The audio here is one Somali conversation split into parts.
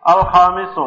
alkhaamisu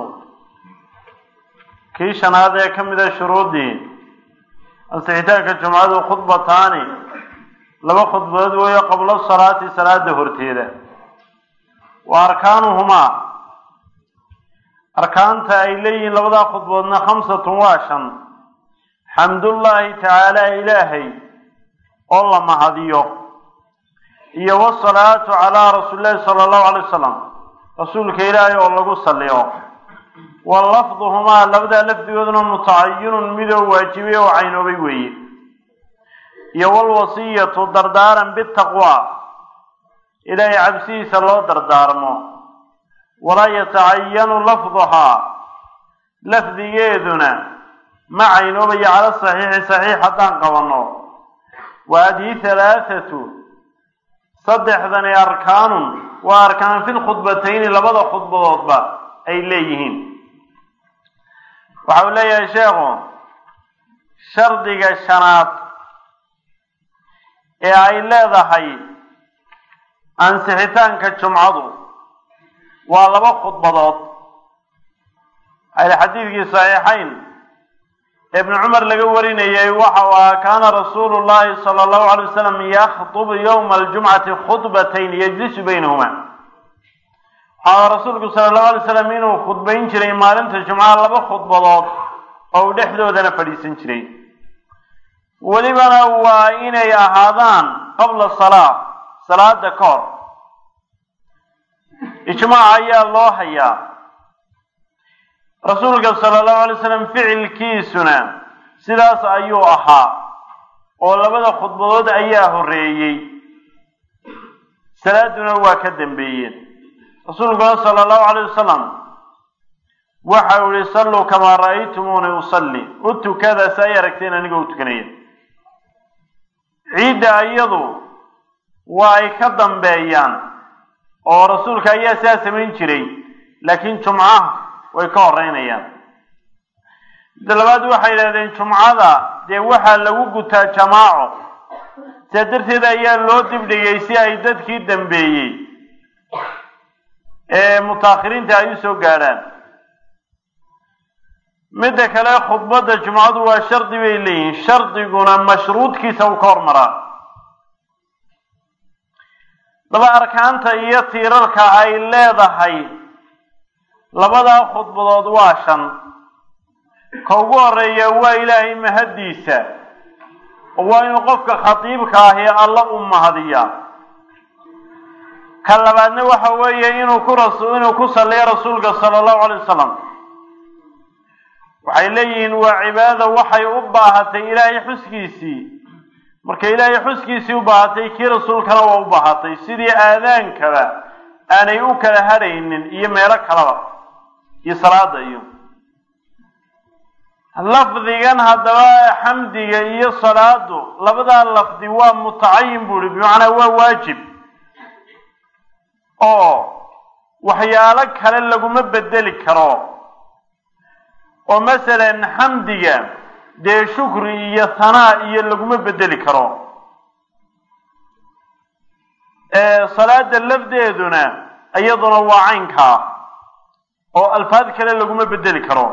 kii shanaad ee ka mida shuruuddii ansixitaanka jumcadu khudbataani laba khudbadood weeyo qablo salaati salaada horteeda wa arkaanuhumaa arkaanta ay leeyihiin labadaa khudboodna khamsatun waa shan xamdullaahi tacaala ilaahay oo la mahadiyo iyo wasalaatu calaa rasuulillahi sala allahu alay wasalam rasuulka ilaahay oo lagu salliyo wa lafduhumaa labadaa lafdigooduna mutacayinun midoo waajibay oo caynoobay weeye iyo walwasiyatu dardaaran bitaqwa ilaahay cabsidiisa loo dardaarmo walaa yatacayanu lafduhaa lafdigeeduna ma caynoobayo cala saxiixi saxiix haddaan qabanno wa hadii halaathatu saddexdani arkaanun waa arkaan fi lkhudbatayni labada khudbadoodba ay leeyihiin waxa uu leeyahay sheekhu shardiga shanaad ee ay leedahay ansixitaanka jumcadu waa laba khudbadood ayl xadiidkii saxiixayn ibnu cumar laga warinayay waxa uu ahaa kaana rasuulu llahi sala allahu alay wasalam yakhdubu yowma aljumcati khudbatayn yajlisu baynahuma waxaa rasuulku sala allahu alay slam inuu khudbayn jiray maalinta jumcaha laba khudbadood oo uu dhexdoodana fadhiisan jiray welibana waa inay ahaadaan qabla salaa salaada ka hor ijmaac ayaa loo hayaa rasuulka sala allahu alay slam ficilkiisuna sidaas ayuu ahaa oo labada khudbadood ayaa horreeyey salaaduna waa ka dambeeyeen rasuulkuna sala allahu alayh wasalam waxa uu yihi salluu kamaa ra'aytumuuni usalli u tukada si ay aragteen anigoo u tukanaya ciidda iyadu waa ay ka dambeeyaan oo rasuulka ayaa sidaa samayn jiray laakiin jumcaha way ka horeynayaan midda labaad waxay yidhahdeen jumcada dee waxaa lagu gutaa jamaaco sidaa darteed ayaa loo dibdhigay si ay dadkii dambeeyey ee mutaakhiriinta ay u soo gaadhaan midda kale khudbadda jumcadu waa shardi bay leeyihiin shardiguna mashruudkiisa uu ka hormaraa daba arkaanta iyo tiirarka ay leedahay labadaa khudbadood waa shan ka ugu horeeya waa ilaahay mahaddiisa oo waa inuu qofka khatiibka ahi alla u mahadiyaa ka labaadna waxa weeye inuu ku ras inuu ku salliyo rasuulka sala allahu alay wasalam waxay leeyihiin waa cibaada waxay u baahatay ilaahay xuskiisii marka ilaahay xuskiisii u baahatay kii rasuulkana waa u baahatay sidii aadaankaba aanay u kala hadhaynin iyo meelo kalaba iyo salaada iyo lafdigan haddaba xamdiga iyo salaadu labadaa lafdi waa mutacayin buu ihi bimacnaa waa waajib oo waxyaalo kale laguma bedeli karo oo masalan xamdiga dee shukri iyo hanaa iyo laguma bedeli karo salaada lafdeeduna iyaduna waa caynkaa oo alfaad kale laguma bedeli karo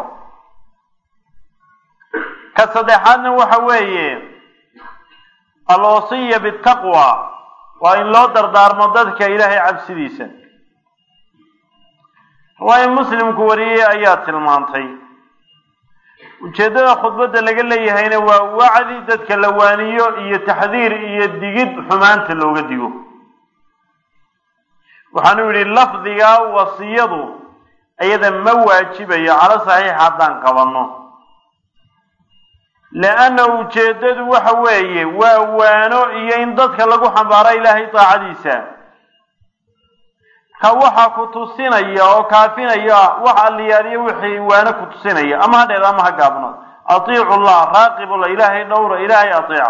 ka saddexaadna waxa weeye alwasiya bitaqwa waa in loo dardaarmo dadka ilaahay cabsidiisa riwaaya muslimku wariyey ayaa tilmaantay ujeeddada khudbadda laga leeyahayna waa wacdi dadka la waaniyo iyo taxdiir iyo digid xumaanta looga digo waxaanu yidhi lafdigaa wasiyadu iyada ma waajibayo calo saxiix haddaan qabanno leanna ujeeddadu waxa weeye waa waano iyo in dadka lagu xambaaro ilaahay daacadiisa ka waxa ku tusinaya oo kaafinaya wax alliyaaliyo wixii waano ku tusinaya ama ha dheer ama ha gaabno atiicu llah raaqibullah ilaahay dhowra ilaahay ateeca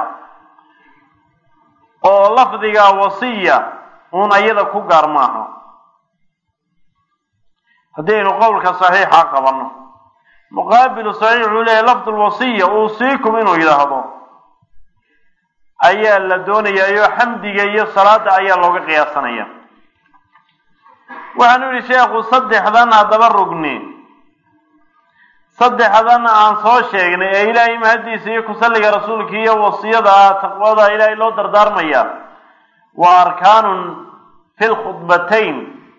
oo lafdiga wasiya uun ayada ku gaar maaha haddaynu qowlka saxiixa qabanno muqaabilu saxiix wuxuu leeyahy lafdu lwasiya uusiikum inuu yidhaahdo ayaa la doonayaa iyo xamdiga iyo salaada ayaa looga qiyaasanaya waxaanu yidhi sheekhu saddexdan haddaba rugni saddexdan aan soo sheegnay ee ilaahay mahaddiisa iyo kusalliga rasuulka iyo wasiyada taqwada ilaahay loo dardaarmaya waa arkaanun fi lkhudbatayn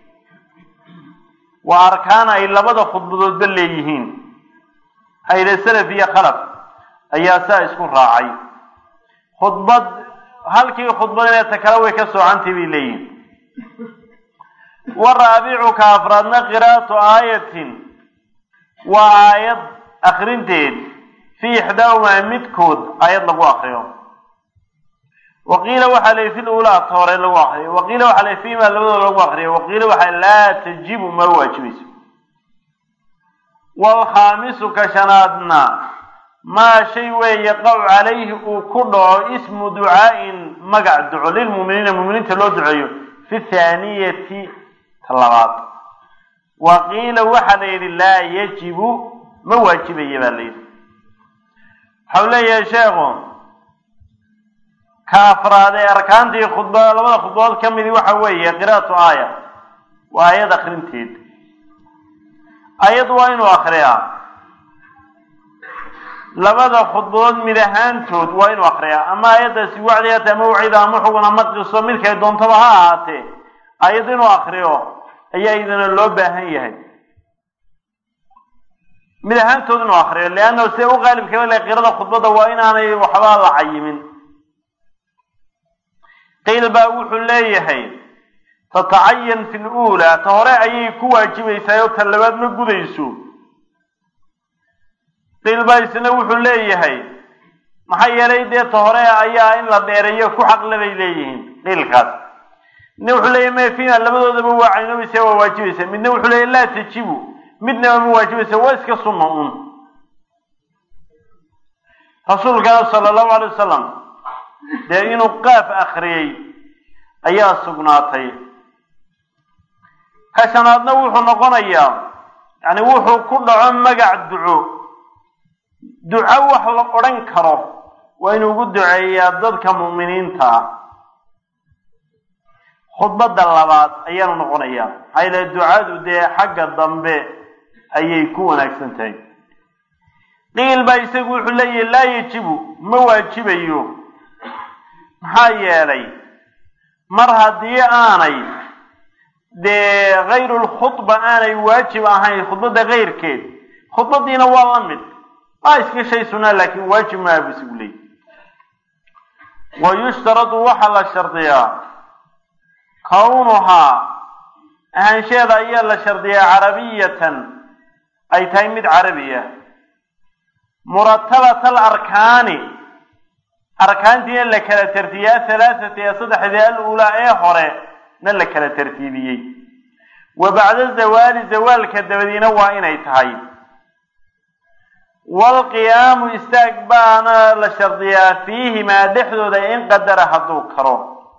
waa arkaan ay labada khudbadoodba leeyihiin hayde salaf iyo khalaf ayaa saa isku raacay khudbad halkii khudbad inay ta kale way ka soocantay bay leeyihin wa raabicuka afraadna qiraa'atu aayatin waa aayad akrinteed fii ixdaahumaa midkood aayad lagu akriyo waqiila waxaa la fi lulaa ta hore lagu akriyo waqiila waxaa la fiima labadooda lagu akriyo waqiila waxaa laa tajibu ma waajibayso waalkhaamisu ka shanaadna maa shay weeye qaw calayhi uu ku dhaco ismu ducaa'in magac duco lilmuuminiina muuminiinta loo duceeyo fi thaaniyati ta labaad wa qiila waxaa la yidhi laa yajibu ma waajibaya baa la yidhi waxau leeyahay sheekhu ka afraad ee arkaantii khudba labada khudbadood ka midi waxa weeye qiraa'atu aaya waa aayad akrinteed aayad waa inuu akriyaa labada khudbadood mid ahaantood waa inuu akriyaa ama aayaddaasi wacdi hata ama wacida ama xugun ama qiso midkay doontaba ha ahaatee aayad inuu akriyo ayaa idina loo baahan yahay mid ahaantood inuu akriyo leanna see u qaalibkaba le qirada khudbadda waa inaanay waxba la cayimin qiil baa wuxuu leeyahay tatacayan fi luulaa ta hore ayay ku waajibaysaa oo ta labaad ma gudayso qiil baa isna wuxuu leeyahay maxaa yeelay dee ta hore ayaa in la dheereeyo ku xaqle bay leeyihiin qiilkaas midna wuxuu leeyahy mefina labadoodaba waa caynobaysa waa waajibaysa midna wuxuu leeyahy laa tajibu midnaba ma waajibaysa waa iska sunna un rasuulkana sala allahu alay wasalam dee inuu qaaf akriyey ayaa sugnaatay ka shanaadna wuxuu noqonayaa yani wuxuu ku dhaco magac duco duco wax la odhan karo waa inuu ugu duceeyaa dadka mu'miniinta ah khudbadda labaad ayaanu noqonayaa maxaa yeele ducadu dee xagga dambe ayay ku wanaagsan tahay qiil baa isagu wuxuu leeyahay laa yajibu ma waajibayo maxaa yeelay mar haddii aanay dee hayru lkhudba aanay waajib ahayn khudbadda kayrkeed khudbaddiina waa la mid waa iska shay sunaa laakiin waajib maaha buu isagu leeyahy wa yushtaradu waxaa la shardiyaa kawnuhaa ahaansheeda ayaa la shardiyaa carabiyatan ay tahay mid carabi ah muratabat alarkaani arkaantiina la kala tartiibiyey ahalaathati ee saddexdii al-uulaa ee hore na la kala tartiibiyey wa bacda zawaali zawaalka dabadiina waa inay tahay waalqiyaamu istaag baana la shardiyaa fiihimaa dhexdooda in qadara hadduu karo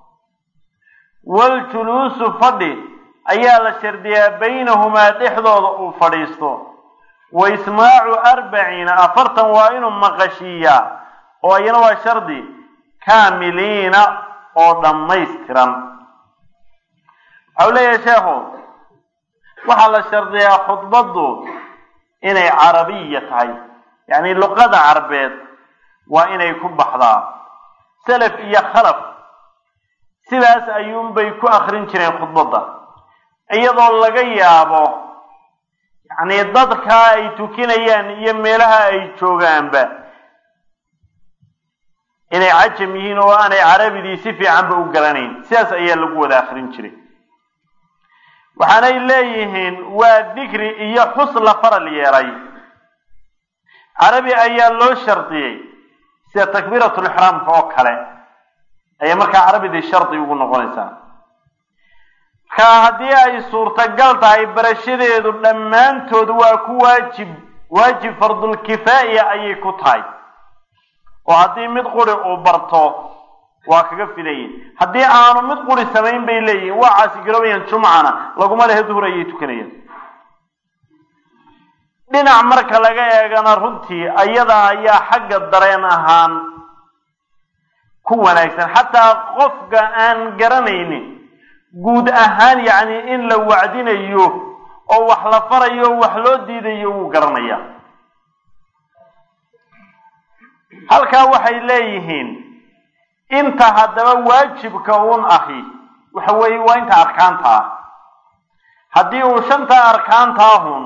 waljuluusu fadhi ayaa la shardiyaa baynahumaa dhexdooda uu fadhiisto wa ismaacu arbaciina afartan waa inuu maqashiiyaa oo iyana waa shardi kaamiliina oo dhammaystiran waxau leeyahay sheekhu waxaa la shardiyaa khudbaddu inay carabiya tahay yacni luqada carbeed waa inay ku baxdaa salaf iyo khalaf sidaas ayuunbay ku akrin jireen khudbadda iyadoo laga yaabo yacni dadkaa ay tukinayaan iyo meelaha ay joogaanba inay cajam yihiin oo aanay carabidii si fiicanba u garanayn sidaas ayaa lagu wada akrin jiray waxaanay leeyihiin waa dikri iyo xus la faral yeelay carabi ayaa loo shardiyey sida takbiiratulixraamka oo kale ayay markaa carabidii shardi ugu noqonaysaa marka haddii ay suurtagal tahay barashadeedu dhammaantood waa ku waajib waajib fardulkifaaya ayay ku tahay oo haddii mid quri uu barto waa kaga filayin haddii aanu mid quri samayn bay leeyihin waa caasigaroobayaan jumcana laguma lehe duhur ayay tukanayaan dhinac marka laga eegana runtii ayada ayaa xagga dareen ahaan ku wanaagsan xataa qofka aan garanaynin guud ahaan yacni in la wacdinayo oo wax la farayo o wax loo diidayo wuu garanayaa halkaa waxay leeyihiin inta haddaba waajibka uun ahi waxa weeye waa inta arkaanta ah haddii uu shanta arkaantaahun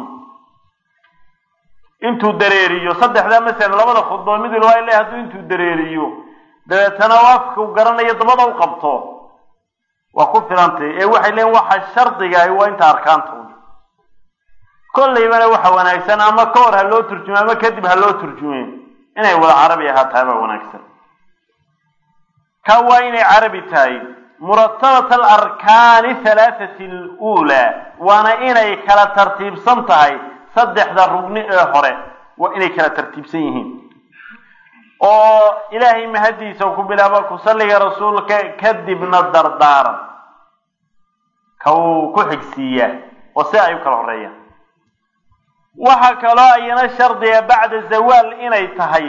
intuu dareeriyo saddexdaa masalan labada khudbood mid walba le hadduu intuu dareeriyo dabeetana u afku garanayo dabada u qabto waa ku filantay ee waxay leeyiin waxa shardigahi waa inta arkaanta un kollaybana waxa wanaagsan ama ka hor ha loo turjume ama kadib ha loo turjume inay wada carabi ahaatahay baa wanaagsan ka waa inay carabi tahay muratabat alarkaani halaathati aluulaa waana inay kala tartiibsan tahay saddexda rugni ee hore waa inay kala tartiibsan yihiin oo ilaahay mahadiisa ku bilaaba ku salliga rasuulka kadibna dardaaran ka uu ku xigsiiyaa oo si ay u kala horeeyaan waxaa kaloo ayana shardiga bacda zawaal inay tahay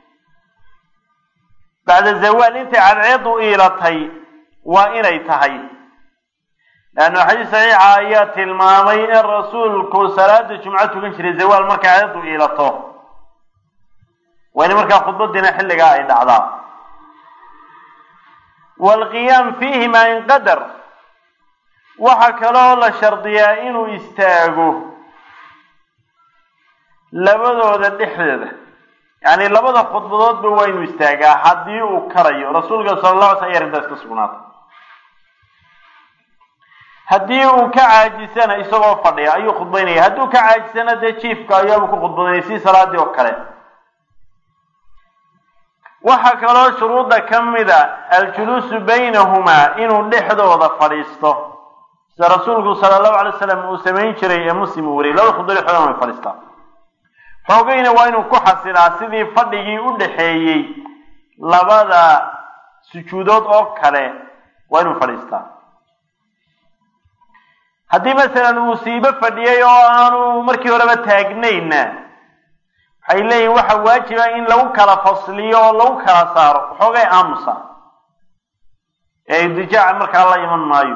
bacda zawaal intay cadceedu iilatay waa inay tahay leanna xadiis saxiixa ayaa tilmaamay in rasuulku salaada jumco tukan jiray zawaal markay cadceedu iilato waa in markaa khudbadiina xilligaa ay dhacdaa waalqiyaam fiihima in qadar waxaa kaloo la shardiyaa inuu istaago labadooda dhexdeeda yacni labada khudbadoodba waa inuu istaagaa haddii uu karayo rasuulka sala alla alay sl aya arrintaas ka sugnaatay haddii uu ka caajisana isagoo fadhiya ayuu khudbaynaya hadduu ka caajisana dee jiifka ayaabuu ku khudbadanaya si salaadii oo kale waxaa kaloo shuruudda ka mida aljuluusu baynahumaa inuu dhexdooda fadhiisto sida rasuulku sala allahu alay slam uu samayn jiray ee muslim uu wariyay labada khudbad dhexdooda way fadhiistaa xoogayna waa inuu ku xasilaa sidii fadhigii u dhaxeeyey labada sujuudood oo kale waa inuu fadhiistaa haddii masalan uu siibo fadhiyey oo aanu markii horeba taagnayna waxay leeyihin waxa waajiba in lagu kala fasliyo oo lagu kala saaro xoogay aamusa ee idijaaca markaa la iman maayo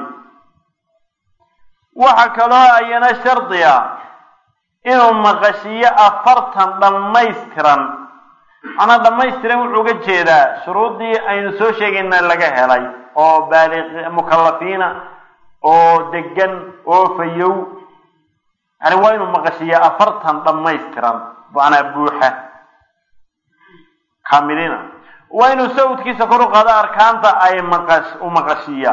waxa kaloo ayana shardiga inuu maqashiyo afartan dhammaystiran macnaa dhammaystiran wuxuu uga jeedaa shuruuddii aynu soo sheegayna laga helay oo baaliq mukallafiina oo degan oo fayow yani waa inuu maqashiyo afartan dhammaystiran macnaa buuxa kaamilina waa inuu sawdkiisa kor u qaado arkaanta ay maqash u maqashiya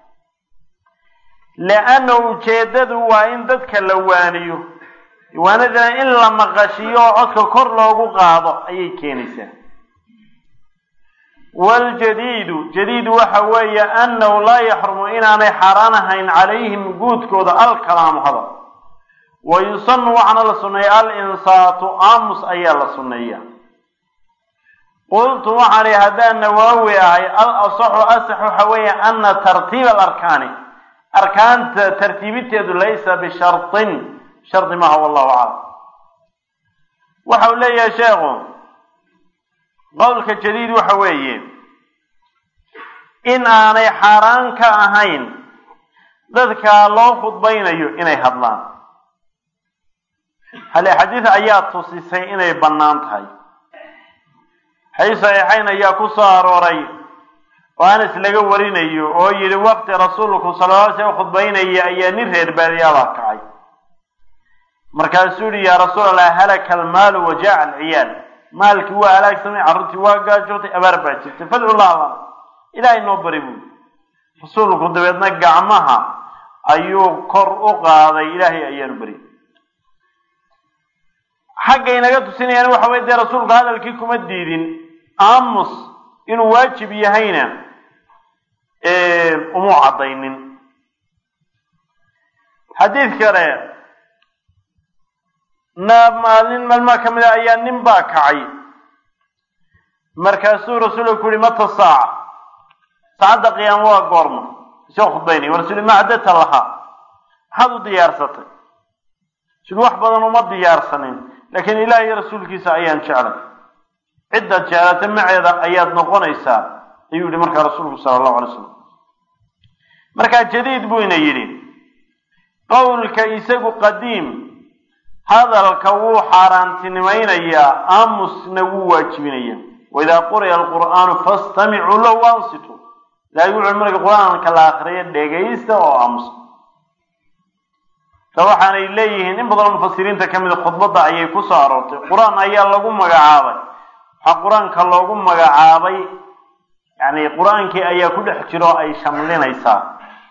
leanna ujeeddadu waa in dadka la waaniyo waanadana in la maqashiyo oo codka kor loogu qaado ayay keenaysaa waljadiidu jadiidu waxa weeye annahu laa yaxrumu inaanay xaaraan ahayn calayhim guudkooda alkalaamu hadal wa yusanu waxaana la sunneeya alinsaatu aamus ayaa la sunneeya qultu waxaan ihi haddaan nawaawi ahay al asaxu asax waxa weeye ana tartiiba alarkaani arkaanta tartiibinteedu laysa bishartin shardi maaha wallahu aclam waxa uu leeyahay sheekhu qowlka jadiid waxa weeye in aanay xaaraan ka ahayn dadka loo khudbaynayo inay hadlaan hale xadiid ayaa tusisay inay bannaan tahay xadiis saxiixayn ayaa ku soo arooray oo anas laga warinayo oo yidhi waqti rasuulku sala lla alay slam khudbaynaya ayaa nin reer baadiyaabaa kacay markaasuu yihi yaa rasuul allah halaka almaalu wa jaaca alciyaal maalkii waa halaagsamay carruurtii waa gaajootay abaar baa jirtay fadcu llah lana ilaahay noo bari buuli rasuulku dabeedna gacmaha ayuu kor u qaaday ilaahay ayaanu bari xagga inaga tusinayaan waxa weye dee rasuulku hadalkii kuma diidin aamus inuu waajib yahayna umuu caddaynin xadiid kale na maalin maalmaha ka mid a ayaa nin baa kacay markaasuu rasuulku ku yihi mata saaca saacadda qiyaamo waa goorma isagoo khudbaynaya rasul ma caddata lahaa maxaad u diyaarsatay sul wax badan uma diyaarsanin laakiin ilaah iyo rasuulkiisa ayaan jeclay ciddaad jeclata maceeda ayaad noqonaysaa ayuu yihi markaa rasuulku sala allahu alay slam markaa jadiid buu ina yidhi qowlka isagu qadiim hadalka wuu xaaraantinimaynayaa aamusna wuu waajibinaya waidaa quri'a alqur'aanu fastamicuu lahu ansitu ilahay wuxuu marka qur-aanka la akriyo dhegaysta oo aamusa ta waxaanay leeyihiin in badanoo mufasiriinta ka mida khudbadda ayay ku soo aroortay qur-aan ayaa lagu magacaabay waxaa qur-aanka loogu magacaabay yani qur-aankii ayaa ku dhex jiro ay shamlinaysaa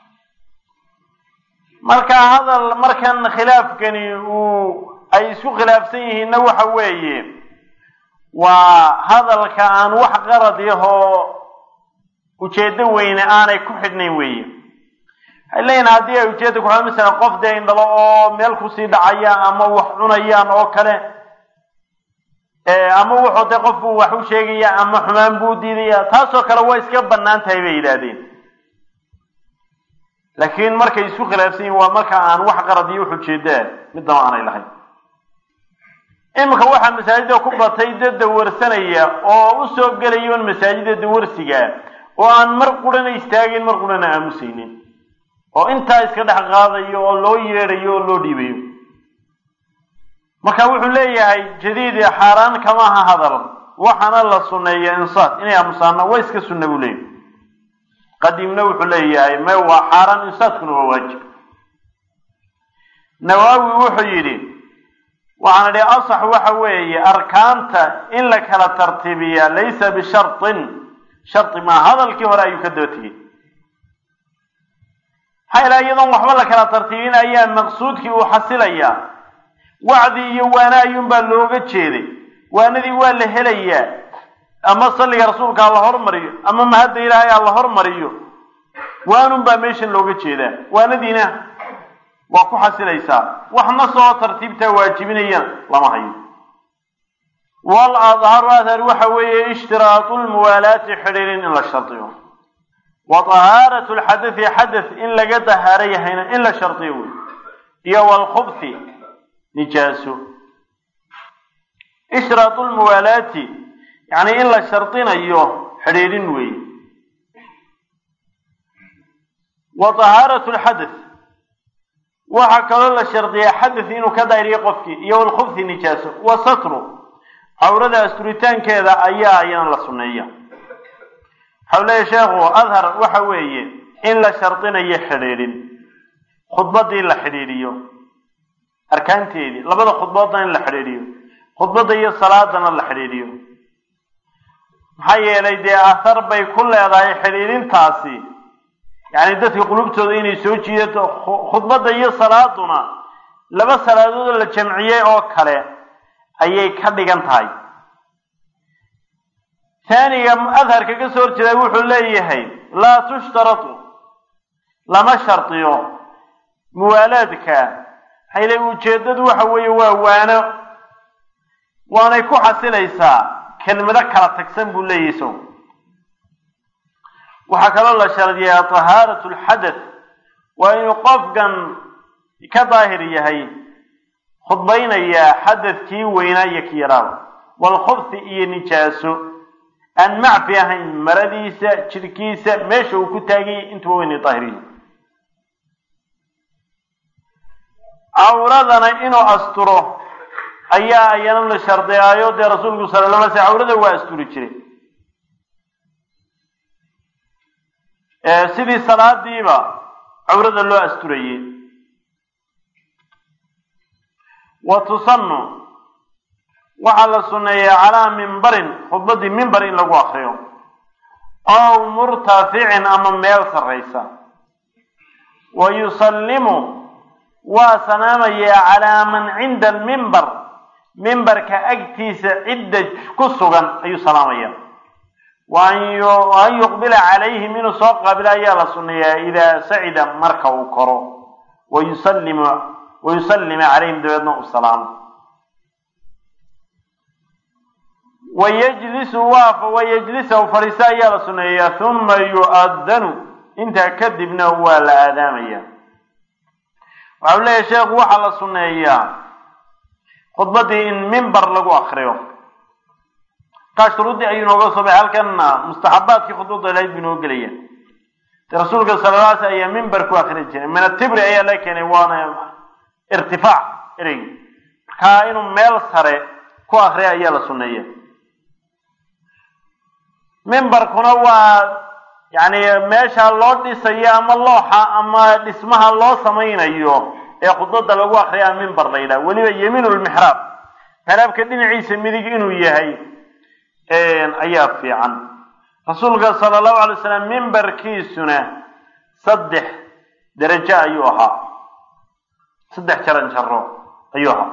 marka hadal markan khilaafkani uu ay isku khilaafsan yihiinna waxa weeye waa hadalka aan wax qarad yahoo ujeedo weyne aanay ku xidhnayn weeye waxay leeyihin haddii ay ujeedda ku masalan qof dee indhalo oo meel kusii dhacaya ama wax cunayaan oo kale ama wuxuu dee qofku wax u sheegaya ama xumaan buu diidaya taasoo kale waa iska bannaan tahay bay yidhaahdeen laakiin markay isku khilaafsan yihin waa marka aan wax qarad iyo wax ujeedaa midnaba aanay lahayn iminka waxaa masaajida ku batay dad dawarsanaya oo u soo gelayoon masaajida dawarsiga oo aan mar qurana istaagin mar qurana aamusaynin oo intaa iska dhex qaadayo oo loo yeedhayo oo loo dhiibayo marka wuxuu leeyahay jadiidi xaaraan kama aha hadal waxaana la sunneeya insaat inay aamusaana waa iska sunna buu leeyahay qadiimna wuxuu leeyahay me waa xaaraan insaatkuna waa waajib nawaawi wuxuu yidhi waxaan idhi asax waxa weeye arkaanta in la kala tartiibiya laysa bishartin shardi maa hadalkii hore ayuu ka daba tegey maxaa ilaha iyadoon waxba la kala tartiibin ayaa maqsuudkii uu xasilayaa wacdi iyo waana ayuunbaa looga jeeday waanadii waa la helayaa ama salliga rasuulka ha la hormariyo ama mahadda ilaahay ha la hormariyo waanunbaa meeshan looga jeedaa waanadiina waa ku xasilaysaa waxna soo tartiibtaa waajibinayana lama hayo wal adharu adhar waxa weeye ishtiraatu lmuwaalaati xidhiirin in la shardiyo wa tahaaratu lxadai xadath in laga dahaaro yahayna in la shardiyo wey iyo walkhubthi nijaaso ishtiraatu lmuwaalaati yani in la shardinayo xidhiidhin weeye wa tahaaratu lxadath waxaa kaloo la shardiyaa xadath inuu ka daahiriyo qofkii iyo walkhubthi nijaaso wa satru cawrada asturitaankeeda ayaa ayana la sunneeya waxau leeyahy sheekhu adhar waxa weeye in la shardinayo xidhiidhin khudbaddii la xidhiidhiyo arkaanteedii labada khudboodna in la xidhiidhiyo khudbadda iyo salaadana la xidhiidhiyo maxaa yeelay dee athar bay ku leedahay xidhiidhintaasi yacni dadka qulubtooda inay soo jiidato khudbadda iyo salaaduna laba salaadood la jamciyey oo kale ayay ka dhigan tahay taaniga adharka ka soo horjeeda wuxuu leeyahay laa tushtaratu lama shardiyo muwaalaadka hayle ujeeddadu waxa weeye waa waano waanay ku xasilaysaa kelmado kala tagsan buu leeyahay sow waxaa kaloo la shardiyaa tahaaratu lxadath waa inuu qofkan ka daahir yahay khudbaynayaa xadadkii weynaa iyo ki yaraaba walkhubthi iyo nijaaso aan macfi ahayn maradiisa jidhkiisa meesha uu ku taaganyay intuba weynay daahiriyi cawradana inuu asturo ayaa ayana la shardiyaayo dee rasuulku sala la alay sl cawrada waa asturi jiray sidii salaadiiba cawrada loo asturayey wa tusanu waxaa la sunneeyaa calaa mimbarin khudbaddii mimbar in lagu akriyo ow murtaficin ama meel sarraysa wa yusallimu waa salaamayaa calaa man cinda almimbar mimbarka agtiisa cidda ku sugan ayuu salaamaya wa an yuqbila calayhim inuu soo qaabilo ayaa la sunneeyaa idaa sacida marka uu koro wa yusallimu wa yusallima calayhim dabeedna u salaamo wa yajlisu waafa wa yajlisahu fadhiisto ayaa la sunneeyaa huma yu'adanu intaa kadibna waa la aadaamaya waxau leeyahay sheekhu waxaa la sunneeyaa khudbaddii in mimbar lagu akriyo kaa shuruuddii ayuu inooga soo baxay halkanna mustaxabaadkii khudbadda ilahayd buu inoo gelaya rasuulka sala la alay slam ayaa mimber ku akri jiray min atibri ayaa la keenay waana irtifaac ereygi markaa inuu meel sare ku akriya ayaa la sunneeya mimbarkuna waa yacni meesha loo dhisayo ama looxa ama dhismaha loo samaynayo ee khudbada lagu akriyaa mimbar la yidhaha weliba yemiinulmixraab mixraabka dhinaciisa midig inuu yahay ayaa fiican rasuulka sala allahu alay wasalam mimbarkiisuna saddex derajo ayuu ahaa saddex jaran jaro ayuu ahaa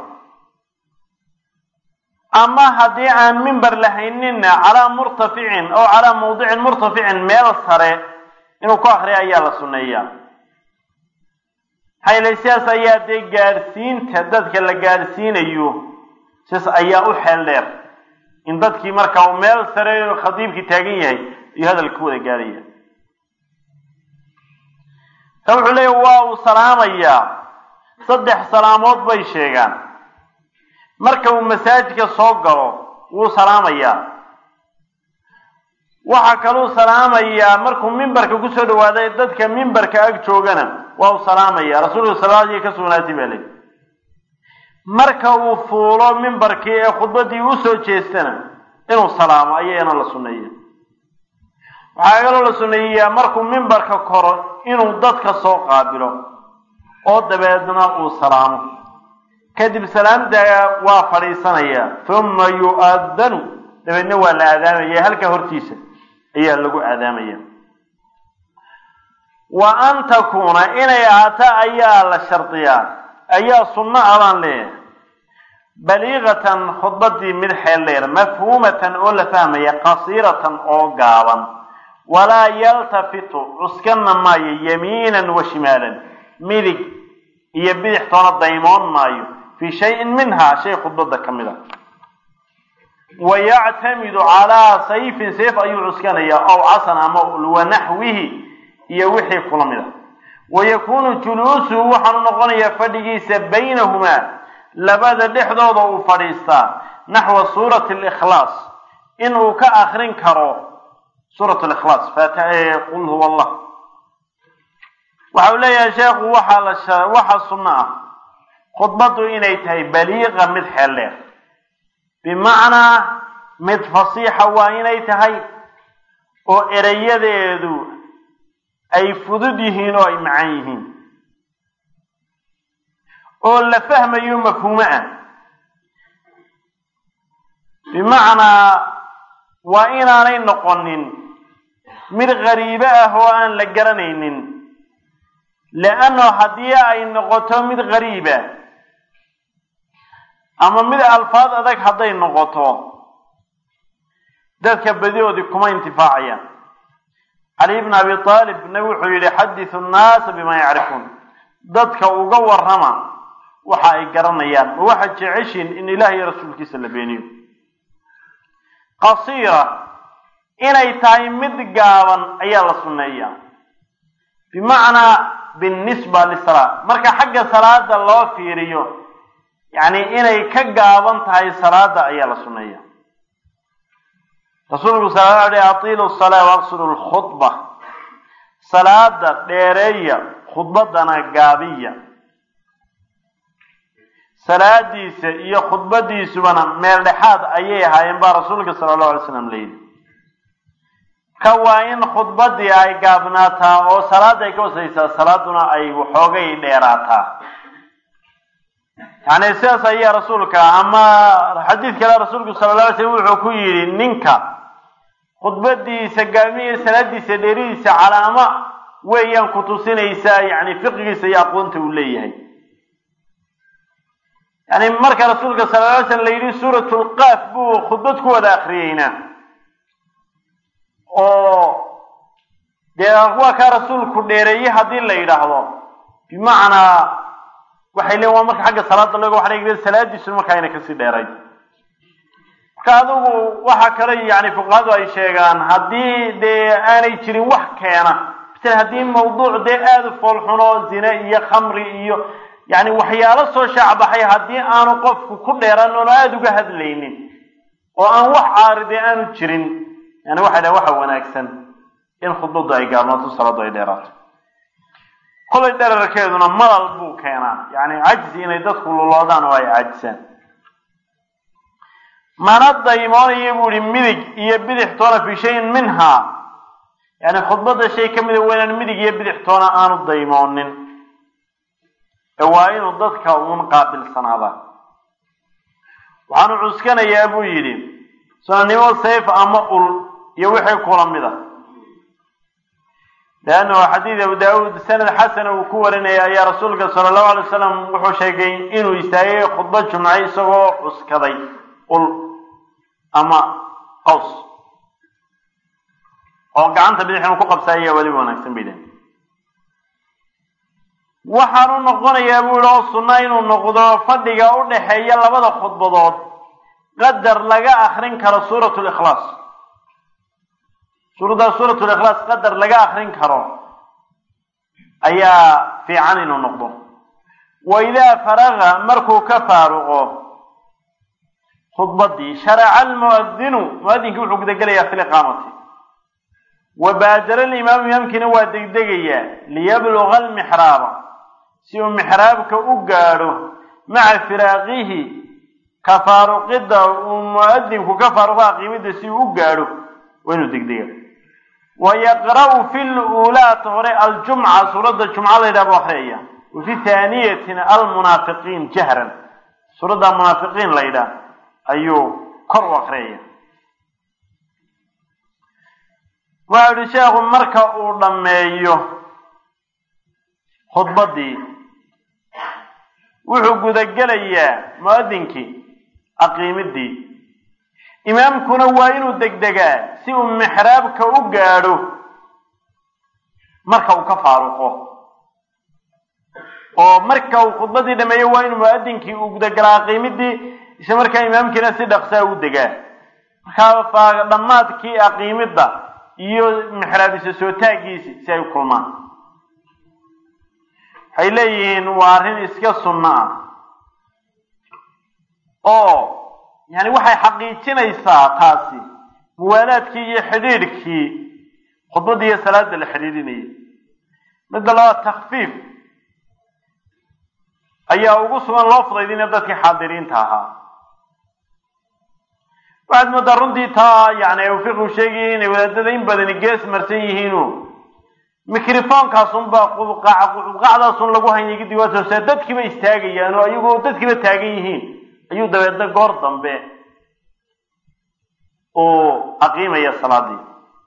ama haddii aan mimber lahaynina calaa murtaficin oo calaa mawdicin murtaficin meel sare inuu ku akriya ayaa la sunneeyaa maxaa yeele sidaas ayaa dee gaadhsiinta dadka la gaadhsiinayo sidaas ayaa u xeel dheer in dadkii marka uu meel sare khadiibkii taagan yahay iyo hadalka ku wada gaadhaya ta wuxuu leeya waa uu salaamayaa saddex salaamood bay sheegaan marka uu masaajidka soo galo wuu salaamayaa waxaa kaluu salaamayaa markuu mimbarka kusoo dhawaaday dadka mimbarka ag joogana waa uu salaamaya rasuulka salaadii ka sugnaatay baa leyi marka uu fuulo mimbarkii ee khudbadii usoo jeestana inuu salaamo ayagana la sunneeya waxaa kaloo la sunneeyaa markuu mimbarka koro inuu dadka soo qaabilo oo dabeedna uu salaamo kadib salaamta waa fadhiisanaya uma yu'adanu dabeedna waa la aadaamaya halka hortiisa ayaa lagu aadaamaya wa an takuuna inay ahaato ayaa la shardiyaa ayaa sunno a baan leeyahay baliiqatan khudbadii mid xeel dheer mafhuumatan oo la fahmaya qasiiratan oo gaaban walaa yaltafitu cuskana maayo yamiinan wa shimaalan midig iyo bidix toona daymoon maayo fii shayin minhaa shay khudbada ka mid a wa yactamidu calaa sayfin sayf ayuu cuskanayaa ow casan ama wanaxwihi iyo wixii kula mid a wa yakuunu juluusuhu waxaanu noqonayaa fadhigiisa baynahumaa labada dhexdooda uu fadhiistaa naxwa suurati likhlaas inuu ka akrin karo suurat likhlaas qul huwa allah waxa uu leeyahay sheekhu waxaa la waxaa sunno ah khudbaddu inay tahay baliiqa mid xeel dheer bimacnaa mid fasiixa waa inay tahay oo erayadeedu ay fudud yihiin oo ay macan yihiin oo la fahmayo mafhuumo ah bimacnaa waa inaanay noqonin mid qariibo ah oo aan la garanaynin leanno haddii ay noqoto mid qariiba ama mid alfaad adag hadday noqoto dadka badidoodii kuma intifaacayaan cali bn abi aalib nabi wuxuu yihi xadisu nnaasa bima yacrifuun dadka uga warrama waxa ay garanayaan ma waxaad jeceshiin in ilaah iyo rasuulkiisa la beeniyo qasiira inay tahay mid gaaban ayaa la sunneeyaa bimacnaa binnisba lisalaa marka xagga salaada loo fiiriyo yacni inay ka gaaban tahay salaada ayaa la sunneeya rasuulku sala alay atiilu salaa waqsudu lkhudba salaada dheereeya khudbadana gaabiya salaadiisa iyo khudbadiisubana meel dhexaad ayay ahaayeen baa rasuulka sala allahu alay slam layidhi ka waa in khudbadii ay gaabnaataa oo salaada ay ka wasaysaa salaaduna ay waxoogay dheeraataa yani sidaas ayaa rasuulka ama xadiid kale rasuulku sala la alay slam wuxuu ku yidhi ninka khudbadiisa gaabniya salaadiisa dheeridiisa calaamo weeyaan ku tusinaysaa yani fiqigiisa iyo aqoonta uu leeyahay yani marka rasuulka sala la alay slam la yidhi suurat lqaaf buu khudbad ku wada akriyeyna oo dee waa kaa rasuulku dheereeye haddii la yidhaahdo bimacnaa waxay leeyiin waa marka xagga salaada looga waxa la salaadiisuna markaa ayna kasii dheeray marka adigu waxa kale yani fuqahadu ay sheegaan haddii dee aanay jirin wax keena masala haddii mawduuc dee aada u foolxuno zine iyo khamri iyo yani waxyaalo soo shaacbaxay haddii aanu qofku ku dheeran oonu aada uga hadlaynin oo aan wax caaride aanu jirin yani waxay dhahen waxa wanaagsan in khudbadu ay gaabnaato salaadu ay dheeraato kolay dherarkeeduna malal buu keenaa yacni cajzi inay dadku luloodaan oo ay cajisaan mana daymoonayo buu ihi midig iyo bidix toona fi shayin minhaa yani khudbadda shay ka mida waa inaan midig iyo bidix toona aanu daymoonin ee waa inuu dadka uun qaabilsanaada waxaanu cuskanayaa buu yidhi sunanimo sayf ama ul iyo wixii kula mida leannahu xadiid abu daawuud sanad xasana uu ku warinaya ayaa rasuulka sala allahu alay wasalam wuxuu sheegay inuu istaagay khudba jumce isagoo cuskaday ul ama qaws oo gacanta bidix inuu ku qabsa ayaa weliba wanaagsan bay dhahen waxaanu noqonayaa buu yihi oo sunna inuu noqdo fadhiga u dhaxeeya labada khudbadood qadar laga akrin karo suurat likhlaas suuraddaa suurat likhlaas qadar laga akrin karo ayaa fiican inuu noqdo wa idaa faraga markuu ka faaruqo khudbadii sharaca almuadinu muadinkii wuxuu gudagelayaa fi liqaamati wa baadara alimaamu imaamkiina waa degdegayaa liyabluga almixraaba si uu mixraabka u gaadho maca firaaqihi ka faaruqidda uu muadinku ka faaruqa qiimidda si uu u gaadho waa inuu degdega wa yaqra'u fi luulaata hore aljumca suuradda jumca la yidhaha bu akriyaya wa fi haaniyatina almunaafiqiin jahran suuradda munaafiqiin la yidhaah ayuu kor u akriyaya waxau yihi sheekhu marka uu dhammeeyo khudbaddii wuxuu gudagelayaa muadinkii aqiimidii imaamkuna waa inuu degdegaa si uu mixraabka u gaadho marka uu ka faaruqo oo marka uu khudbadii dhameeyo waa inuu muadinkii uu gudagalaa aqiimidii isla markaa imaamkiina si dhaqsaa u degaa markaa dhammaadkii aqiimidda iyo mixraabisa soo taagiisi si ay u kulmaan waxay leeyihiin waa arrin iska sunno ah oo yani waxay xaqiijinaysaa taasi muwaalaadkii iyo xidhiidhkii khudbadda iyo salaada la xidhiidhinayay midda labaad takfiif ayaa ugu sugan loo fudaydinaya dadkii xaadiriinta ahaa waxaad moodaa runtii taa yani fiqu sheegaya inay wadaadada in badani gees marsan yihiino microfonkaasunbaa qubqac qubqacdaasun lagu hanyay kadib waa soo saa dadkiiba istaagayaan oo ayagoo dadkiiba taagan yihiin ayuu dabeedna goor dambe uu aqiimaya salaadii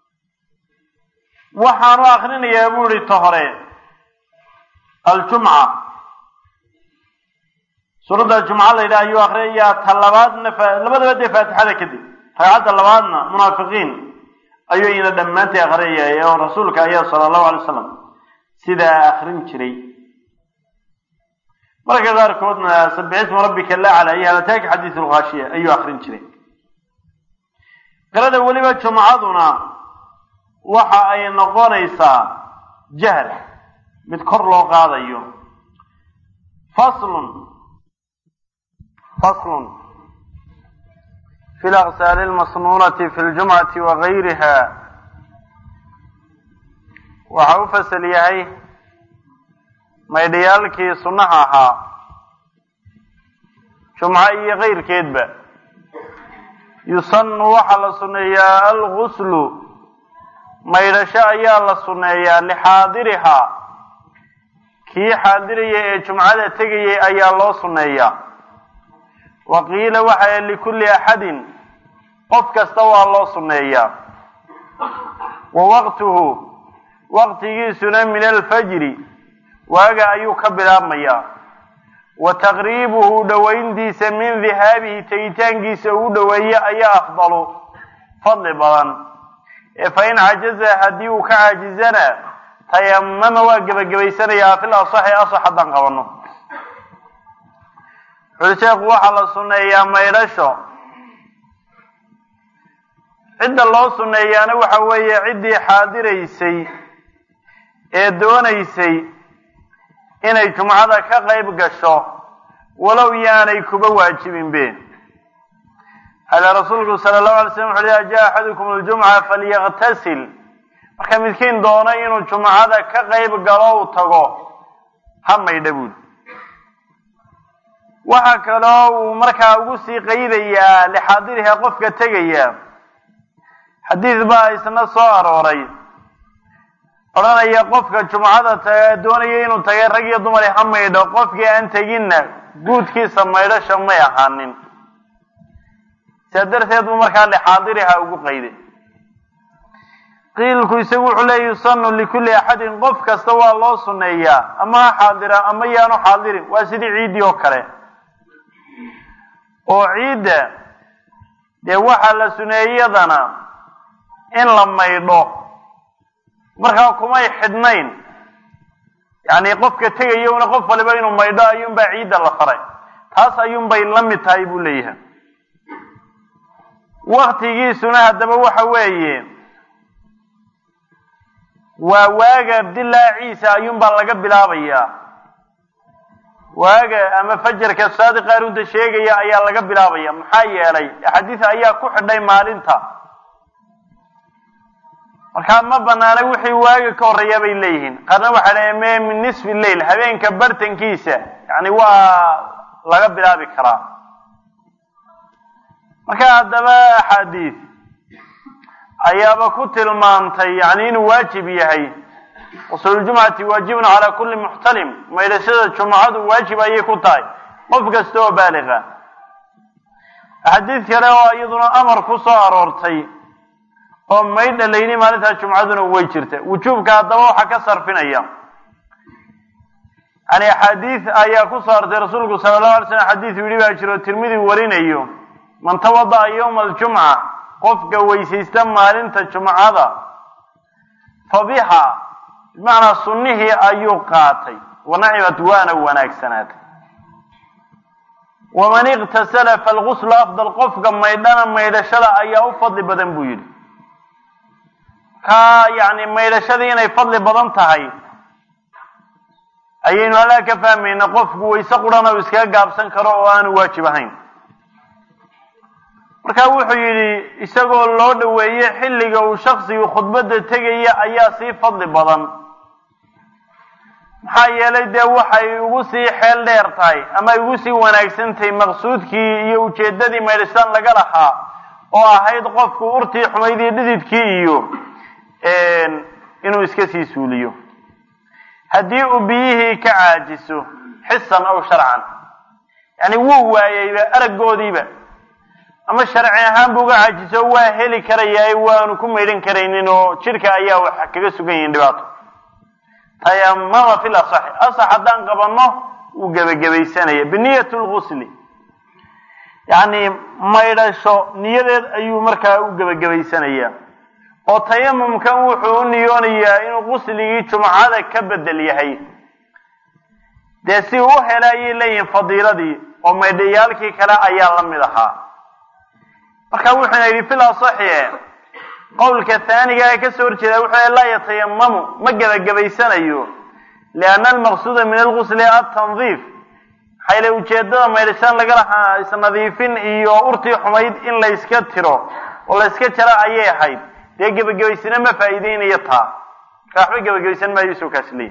waxaanu akrinayaa buu ihi ta hore aljumca suuradda jumca la yidhaha ayuu akrinayaa ta labaadna labadaba dee faatixada kadib ragcadda labaadna munaafiqiin ayuu ina dhammaantay akrinayay oo rasuulka ayaa sala allahu alay wasalam sidaa akrin jiray marka qaarkoodna sabixisma rabbika lacla iyo halataaki xadiis lkhaashiya ayuu akrin jiray qirada weliba jumcaduna waxa ay noqonaysaa jahl mid kor loo qaadayo faslun faslun fi laqsaali lmasnuunati fi ljumcati wa gayriha waxa u fasal yahay maydhayaalkii sunnaha ahaa jumco iyo kayrkeedba yusanu waxaa la sunneeyaa alguslu maydhasho ayaa la sunneeyaa lixaadirihaa kii xaadiraya ee jumcada tegayay ayaa loo sunneeyaa wa qiila waxaa likulli axadin qof kasta waa loo sunneeyaa wa waqtuhu waqtigiisuna min alfajri waaga ayuu ka bilaabmayaa wa taqriibuhu dhowayntiisa min dihaabihi tegitaankiisa uu dhoweeye ayaa afdalu fadli badan ee fa in cajaza haddii uu ka caajizana tayamama waa gebagabaysanayaa fil asaxi asax haddaan qabano wuxuuli sheekhu waxaa la sunneeyaa maydhasho cidda loo sunneeyaana waxa weeye ciddii xaadiraysay ee doonaysay inay jumcada ka qayb gasho walow yaanay kuba waajibinbe ala rasuulku sala allahu alay slam wuxu ida jaa axadukum aljumca falyaktasil marka midkiin doono inuu jumcada ka qayb galo u tago ha maydha buuli waxaa kaloo uu markaa ugu sii qaydayaa lixaadiriha qofka tegaya xadiid baa isna soo arooray odhanaya qofka jumcada ta doonaya inuu tagay rag iyo dumar ha maydho qofkii aan teginna guudkiisa maydhasha may ahaanin sidaa darteed buu markaa lixaadiriha ugu qayday qiilku isagu wuxuu leeya yusanu likulli axadin qof kasta waa loo sunneeyaa ama ha xaadira ama yaanu xaadirin waa sidii ciiddii oo kale oo ciidda dee waxaa la suneeyadana in la maydho markaa kumay xidhnayn yacni qofka tegaya una qof waliba inuu maydho ayuunbaa ciidda la faray taas ayuunbay la mid tahay buu leeyahay waktigiisuna haddaba waxa weeye waa waaga dilaaciisa ayuunbaa laga bilaabayaa waaga ama fajarka saadiqa runta sheegaya ayaa laga bilaabaya maxaa yeelay axaadiis ayaa ku xidhay maalinta markaa ma banaana wixii waaga ka horreeya bay leeyihiin qaarna waxay dhahen me min nisfi lleil habeenka bartankiisa yani waa laga bilaabi karaa marka haddaba axaadiis ayaaba ku tilmaantay yani inuu waajib yahay usuuljumcati waajibun calaa kulli muxtalim maydhashada jumcadu waajib ayay ku tahay qof kasta oo baaliqa axaadiis kale oo iyaduna amar ku soo aroortay oo maydha layni maalintaa jumcaduna way jirta wujuubka haddaba waxaa ka sarfinaya yani axaadiis ayaa ku soo artay rasuulku sala allahu alay slam xadiis yidhi baa jiro tirmidi warinayo man tawada'a yowma aljumca qofka weysaysta maalinta jumcada fa biha bimacnaa sunnihii ayuu qaatay wanacimat waana wanaagsanaatay waman iqtasala falguslu afdal qofka maydhana maydhashada ayaa u fadli badan buu yidhi ka yani maydhashadii inay fadli badan tahay ayaynu halaa ka fahmayna qofku wayse qurana uu iskaga gaabsan karo oo aanu waajib ahayn marka wuxuu yidhi isagoo loo dhoweeye xilliga uu shaksigu khudbadda tegaya ayaa sii fadli badan maxaa yeelay dee waxay ugu sii xeel dheer tahay ama ay ugu sii wanaagsan tahay maqsuudkii iyo ujeeddadii maydhashaan laga lahaa oo ahayd qofku urtii xumayd iyo dhididkii iyo inuu iska sii suuliyo haddii uu biyihii ka caajiso xisan aw sharcan yani wuu waayeyba araggoodiiba ama sharci ahaan bu uga caajiso waa heli karayaa waanu ku maydhan karaynin oo jidhka ayaa wax kaga sugan yihiin dhibaato tayamama fi lasaxi asax haddaan qabanno wuu gebagabaysanaya biniyat lgusli yacni maydhasho niyadeed ayuu markaa u gebagabaysanayaa oo tayamumkan wuxuu u niyoonayaa inuu qusligii jumcada ka bedel yahay dee si u hela ayay leeyihiin fadiiladii oo maydhayaalkii kale ayaa la mid ahaa marka wuxuuna yidhi fil asaxie qowlka haaniga ee kasoo horjeeda wuxuu laa yatayamamu ma gebagabaysanayo lianna almaqsuuda min algusli atandiif maxaa yile ujeedada maydhashaan laga lahaa isnadiifin iyo urtii xumayd in layska tiro oo layska jaro ayay ahayd dee gebagabaysana ma faa'iideynayo taa marka waxba gebagabaysan maayo soo kaas leeyi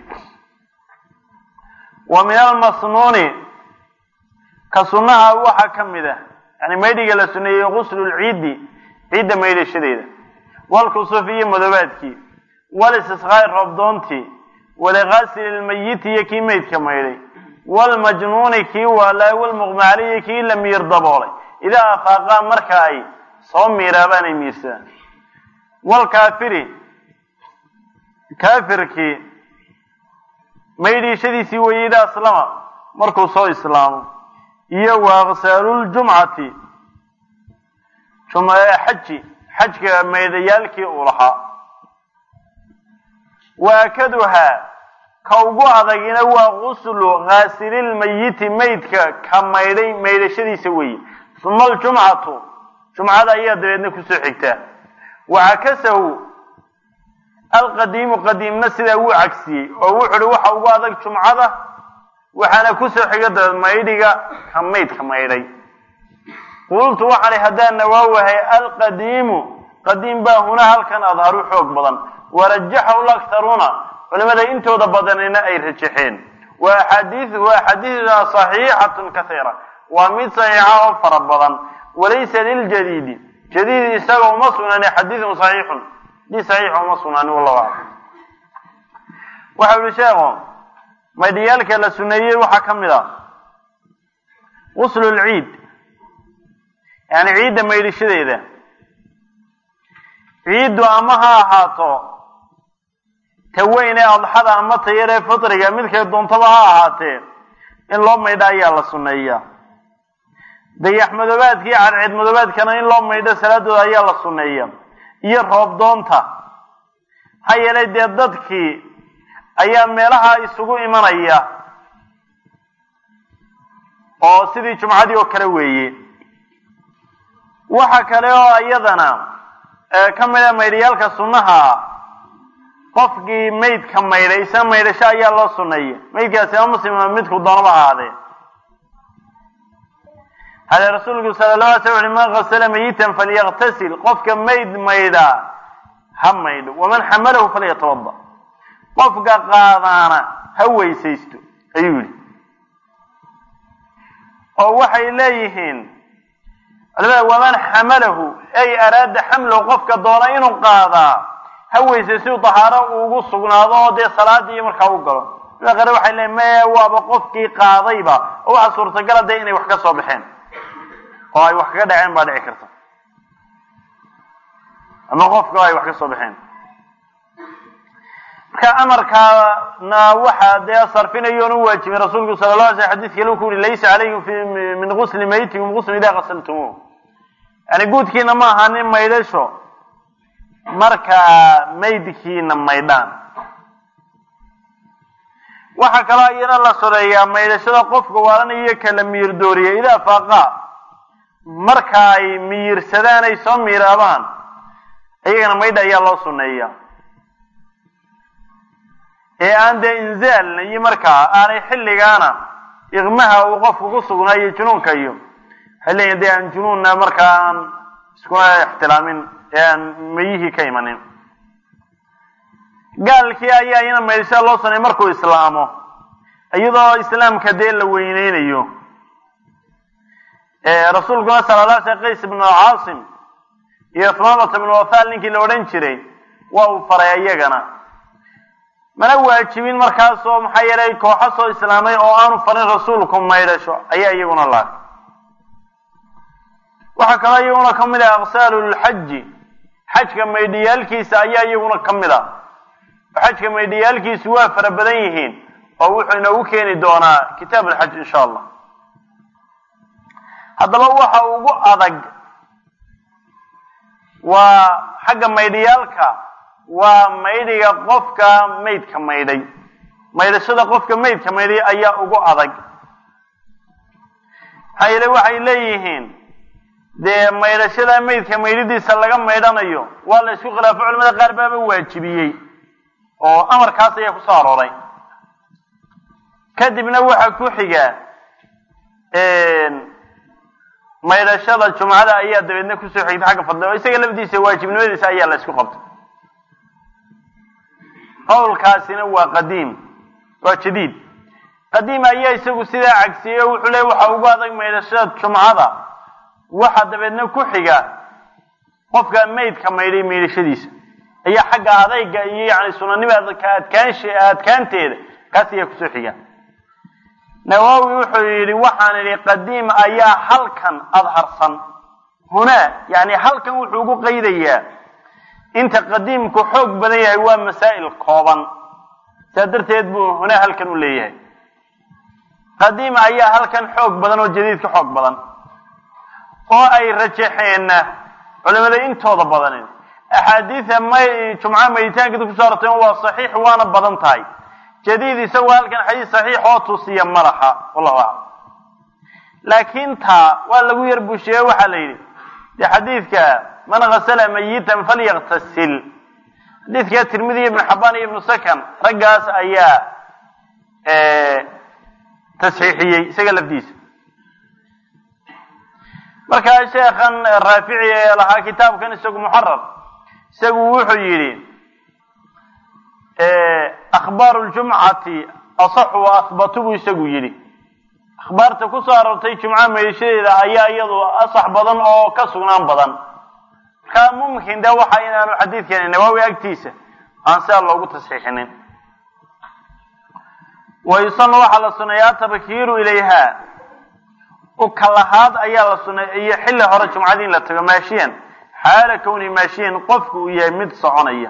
wa min almasnuuni ka sunnaha waxaa ka mid ah yani maydhiga la suneeyey guslu lciidi ciidda maydhashadeeda walkusuf iyo madoobaadkii walistisqaa'i roobdoontii waliqaasili lmayiti iyo kii maydka maydhay walmajnuuni kii waalaa walmuqmacali iyo kii la miir daboolay idaa afaaqaa marka ay soo miiraabaan ay miirsadaan walkaafiri kaafirkii maydhiishadiisii weeye idaa aslama markuu soo islaamo iyo waaqsaaluljumcati xaji xajka maydayaalkii uu lahaa waakaduhaa ka ugu adagina waa guslu khaasililmayiti maydka ka maydhay maydhashadiisa weeye uma aljumcatu jumcada ayaa dabeedna kusoo xigtaa wacakasahu alqadiimu qadiimna sidaa wuu cagsiyey oo wuxu uhi waxa ugu adag jumcada waxaana kusoo xiga dabeed maydhiga ka maydka maydhay qultu waxaan i haddaan nawaawahay alqadiimu qadiim baa huna halkan adharu xoog badan warajaxahu laktaruuna culimada intooda badanina ay rajaxeen wa axaadiiuhu axaadiisuda saxiixatun kaiira waa mid saxiixa oo fara badan walaysa liljadiidi jadiid isaga uma sugnaani xadiidun saxiixun di saxiixa uma sugnaani wallahu aclam waxa uhi sheekhu maydhiyaalka la suneeyey waxaa ka mid ah guslu lciid yani ciidda maydhishadeeda ciiddu ama ha ahaato ta weyn ee adxada ama ta yar ee fitriga midkay doontaba ha ahaatee in loo maydho ayaa la sunneeyaa dayax madoobaadka iyo cadceed madoobaadkana in loo maydho salaadooda ayaa la sunneeya iyo roob doonta maxaa yeelay dee dadkii ayaa meelaha isugu imanaya oo sidii jumcadii oo kale weeye waxa kale oo iyadana ka mid a maydhayaalka sunnaha qofkii maydka maydhay isna maydhasho ayaa loo sunneeya maydkaasi ama muslima midku doonaba ahaadee hade rasuulku sala la alay sl ui man kasala mayitan falyaktasil qofka mayd maydhaa ha maydho waman xamalahu falyatawada qofka qaadaana ha weysaysto ayuu yihi oo waxay leeyihiin culimada waman xamalahu ay araada xamlahu qofka doona inuu qaadaa ha weysay si uu dahaaro ugu sugnaado oo dee salaadii markaa u galo culimada qaar waxay leeyiin maya waaba qofkii qaadayba oo waxa suurtagala dee inay wax ka soo baxeen oo ay wax kaga dhaceen baa dhici karta ama qofka ay wax ka soo baxeen marka amarkaana waxa dee sarfinayoon u waajibin rasuulku sala la alay sl xadis kale u ku yuri laysa calaykum fi min gusli maytikum guslu idaa qasaltumuuh yani guudkiina ma ahanin maydhasho markaa maydkiina maydhaan waxaa kaloo iyana la soreeyaa maydhashada qofka waalanaiyo kala miyir dooriya idaa faaqa marka ay miyirsadaan ay soo miiraabaan iyagana maydha ayaa loo sunneeya ee aan dee inzaalna iyo markaa aanay xilligaana iqmaha uu qofku ku sugnaayo junuunka iyo waxay leeyihin dee aan junuunna markaa aan iskuna ixtilaamin ee aan mayihii ka imanin gaalkii ayaa iyana maydhashada loo sunneeya markuu islaamo iyadoo islaamka dee la weyneynayo rasuulkuna sala la sl qays ibnu caasim iyo thumaamata ibnu wathal ninkii la odhan jiray waa uu faray iyagana mana waajibin markaasoo maxaa yeelay kooxo soo islaamay oo aanu farin rasuulku maydhasho ayaa iyaguna laag waxaa kaloo iyaguna ka mid ah aqsaalu lxaji xajka maydhiyaalkiisa ayaa iyaguna ka mid ah xajka maydhiyaalkiisu waa fara badan yihiin oo wuxuu inoogu keeni doonaa kitaab alxaj insha allah haddaba waxa ugu adag waa xagga maydhiyaalka waa maydhiga qofka maydka maydhay maydhashada qofka maydka maydhay ayaa ugu adag maxaa yeele waxay leeyihiin dee maydhashada maydka maydhidiisa laga maydhanayo waa la isku khilaafo culamada qaar baaba waajibiyey oo amarkaas ayaa kusoo arooray kadibna waxaa ku xiga maydhashada jumcada ayaa dabeedna kusoo xigta xagga fadli oo isaga lafdiisa waajibnimadiisa ayaa la isku qabtay qowlkaasina waa qadiim waa jadiid qadiim ayaa isagu sidaa cagsiyey oo wuxuu leey waxa ugu adag maydhashada jumcada waxa dabeedna ku xiga qofka maydka maydhay maydhashadiisa ayaa xagga adayga iyo yani sunanimada ka adkaansha adkaanteeda kaas ayaa kusoo xiga nawowi wuxuu yidhi waxaan idhi qadiim ayaa halkan adharsan hunaa yani halkan wuxuu ugu qaydayaa inta qadiimku xoog badan yahay waa masaa'il kooban saa darteed buu hunaa halkan u leeyahay qadiim ayaa halkan xoog badan oo jadiid ka xoog badan oo ay rajaxeenna culimada intooda badan axaadiida may jumca mayditaankeeda kusoo arortay waa saxiix waana badan tahay jadiid isagoo halkan xadiis saxiix oo tusiya ma laha wallahu aclam laakiin taa waa lagu yar bushiye waxaa la yidhi dee xadiidka man hasala mayitan falyaktasil xadiidka tirmidi ibnu xabaan iyo ibnu sakan raggaas ayaa tasxiixiyey isaga lafdiisa markaa sheekhan raafici ee lahaa kitaabkan isagu muxarar isagu wuxuu yidhi akhbaaru ljumcati asaxu wa ahbatu buu isagu yidhi akhbaarta kusoo aroortay jumca meeshadeeda ayaa iyadu asax badan oo ka sugnaan badan markaa mumkin de waxa inaanu xadiidkani nawaawi agtiisa aan sidaa loogu tasxiixinin wayusanu waxaa la suneeyaa tabkiiru ilayha ukalahaad ayaa la suneeya iyo xilli hore jumcadii in la tago maashiyan xaala kowni maashiyan qofku uu yahay mid soconaya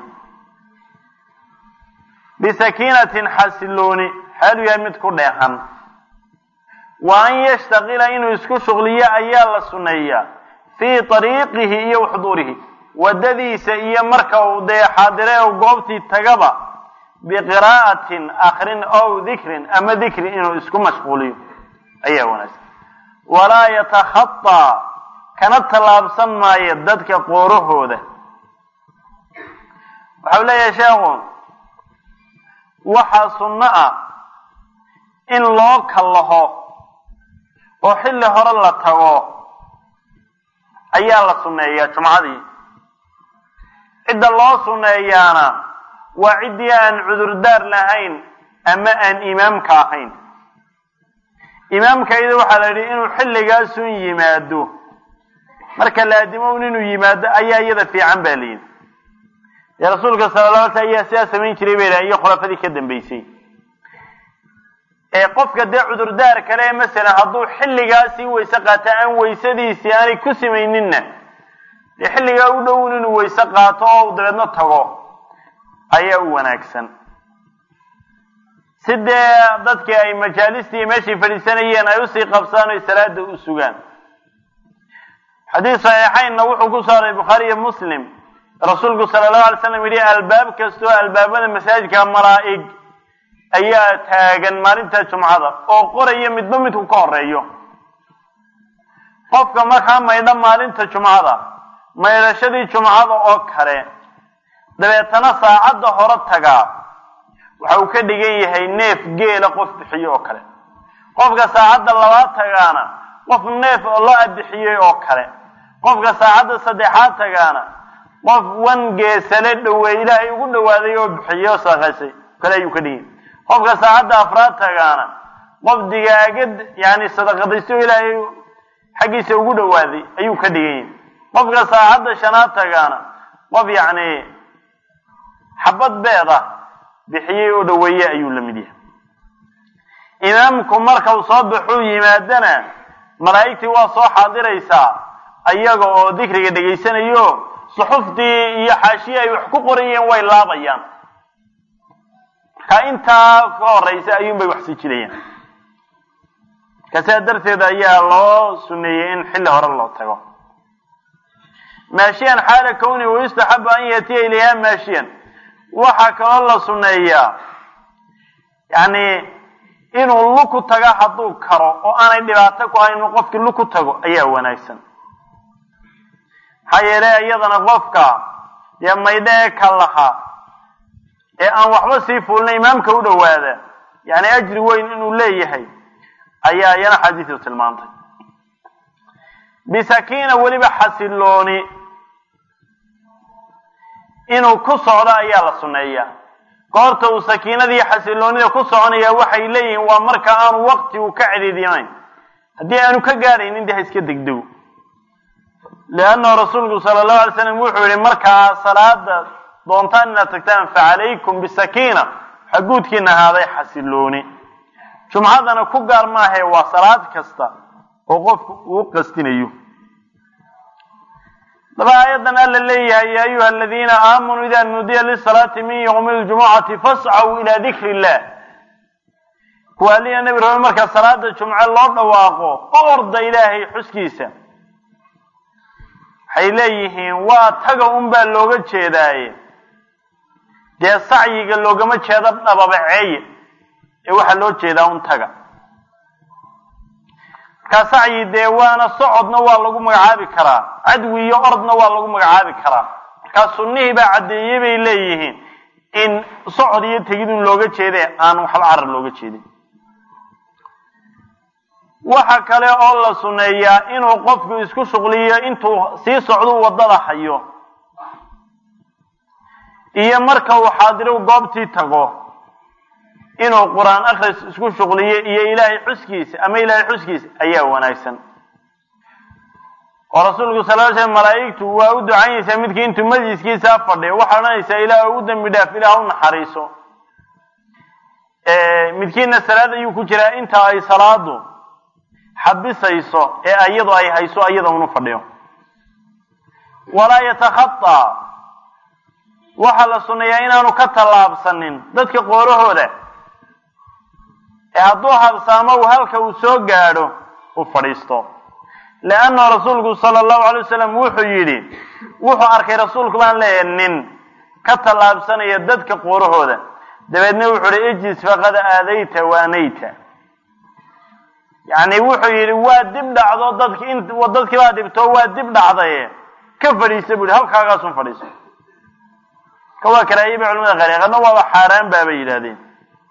bisakiinatin xasilooni xaalu yahay mid ku dheehan wa an yashtaqila inuu isku shuqliyo ayaa la suneeyaa fii ariiqihi iyo waxduurihi waddadiisa iyo marka uu dee xaadire u goobtii tagaba biqiraa'atin akrin ow dikrin ama dikri inuu isku mashquuliyo ayaa wanaagsan walaa yatakhataa kana tallaabsan maayo dadka qoorahooda waxau leeyahay sheekhu waxaa sunno ah in loo kallaho oo xilli hore la tago ayaa la sunneeyaa jumcadii cidda loo sunneeyaana waa ciddii aan cudurdaar lahayn ama aan imaamka ahayn imaamkayda waxaa la yidhi inuu xilligaasun yimaado marka laadimown inuu yimaado ayaa iyada fiican ba layidhi dee rasuulka sala la alay ayaa sidaa samayn jiray bay lahay iyo khulafadii ka dambeysay ee qofka dee cudurdaar kale masalan hadduu xilligaasii weyse qaato aan weysadiisii aanay ku samayninna dee xilligaa u dhown inuu weyse qaato oo u dabeedno tago ayaa u wanaagsan si dee dadkii ay majaalistii meeshay fadhiisanayeen ay usii qabsaan oy salaada u sugaan xadiis saxiixaynna wuxuu ku saaray bukhaari iyo muslim rasuulku sala allahu alay slam yidhi albaab kastoo albaabada masaajidka malaa'ig ayaa taagan maalinta jumcada oo qoraya midba midku ka horeeyo qofka markaa maydha maalinta jumcada maydhashadii jumcada oo kale dabeetana saacadda hore tagaa waxa uu ka dhigan yahay neef geela qof bixiye oo kale qofka saacadda labaad tagaana qof neef la bixiyey oo kale qofka saacadda saddexaad tagaana qof wan geesale dhoweey ilaahay ugu dhawaaday oo bixiyey oo sadaqaysay kale ayuu ka dhigan yahay qofka saacadda afraad tagaana qof digaagad yani sadaqadaysto ilaahay xaggiisa ugu dhawaaday ayuu ka dhigan yahay qofka saacadda shanaad tagaana qof yacni xabad beed ah bixiyey oo dhaweeye ayuu la mid yahay imaamku marka uu soo baxuu yimaadana malaa'igtii waa soo xaadiraysaa ayaga oo dikriga dhegaysanayo suxuftii iyo xaashiyi ay wax ku qorayeen way laabayaan marka intaa ka horeysa ayuun bay wax sii jirayaan marka sidaa darteed ayaa loo suneeyey in xilli hore loo tago maashiyan xaala kowni wayustaxabu an yatiya ilayha maashiyan waxaa kaloo la sunneeyaa yani inuu luku taga hadduu karo oo aanay dhibaato ku hayn inuu qofkii luku tago ayaa wanaagsan maxaa yeelay iyadana qofka dee maydho ee ka laha ee aan waxba sii fuulna imaamka u dhowaada yani ajri weyn inuu leeyahay ayaa iyana xadiisu tilmaantay bisakiina weliba xasilooni inuu ku socdo ayaa la sunneeyaa goorta uu sakiinadii xasiloonida ku soconaya waxay leeyihiin waa marka aanu waqti uu ka cidhiidinayn haddii aanu ka gaadhaynin de ha iska degdego leannahu rasuulku sala allahu alay slam wuxuu yihi markaa salaada doontaan inaad tagtaan facalaykum bisakiina waxaa guudkiina ahaaday xasilooni jumcadana ku gaar maahae waa salaad kasta oo qofku uu qastinayo daba aayaddan alla leeyahay ya ayuha aladiina aamanuu ida nuudiya lisalaati min ywmi ljumucati fascaw ila dikri illah kuwa aliya nebi rabe marka salaada jumce loo dhawaaqo u orda ilaahay xuskiisa waxay leeyihiin waa taga un baa looga jeedaaye dee sacyiga loogama jeedo dhababaceeye ee waxaa loo jeedaa un taga markaa sacyi dee waana socodna waa lagu magacaabi karaa cadwi iyo ordna waa lagu magacaabi karaa markaa sunnihii baa caddeeyey bay leeyihiin in socod iyo tegidun looga jeede aan waxba carar looga jeedin waxa kale oo la sunneeyaa inuu qofku isku shuqliyo intuu sii socduu waddada hayo iyo marka uu xaadiro goobtii tago inuu qur-aan akhris isku shuqliyo iyo ilaahay xuskiisa ama ilaahay xuskiisa ayaa wanaagsan oo rasuulku sal l slam malaa'igtu waa u ducaynaysaa midkii intuu majliskiisaa fadhiyo waxaa odhanaysaa ilaah u dembi dhaaf ilaah u naxariiso midkiina salaad ayuu ku jiraa inta ay salaadu xabisayso ee iyadu ay hayso iyada unu fadhiyo walaa yatakhataa waxaa la sunneeyaa inaanu ka tallaabsanin dadka qoorahooda ee hadduu habsaamo uu halka uu soo gaadho u fadhiisto leanna rasuulku sala allahu alay wasalam wuxuu yidhi wuxuu arkay rasuulku baan leeyahay nin ka tallaabsanaya dadka qoorahooda dabeedna wuxuu ihi ijlis faqad aadayta waanayta yacni wuxuu yidhi waa dib dhacdo dadki in dadkii baa dhibto waa dib dhacdaye ka fadhiisa bu yihi halkaagaasun fadhiiso ka waa karaahiye bay culamada qaar qaarna waaba xaaraan ba bay yidhahdeen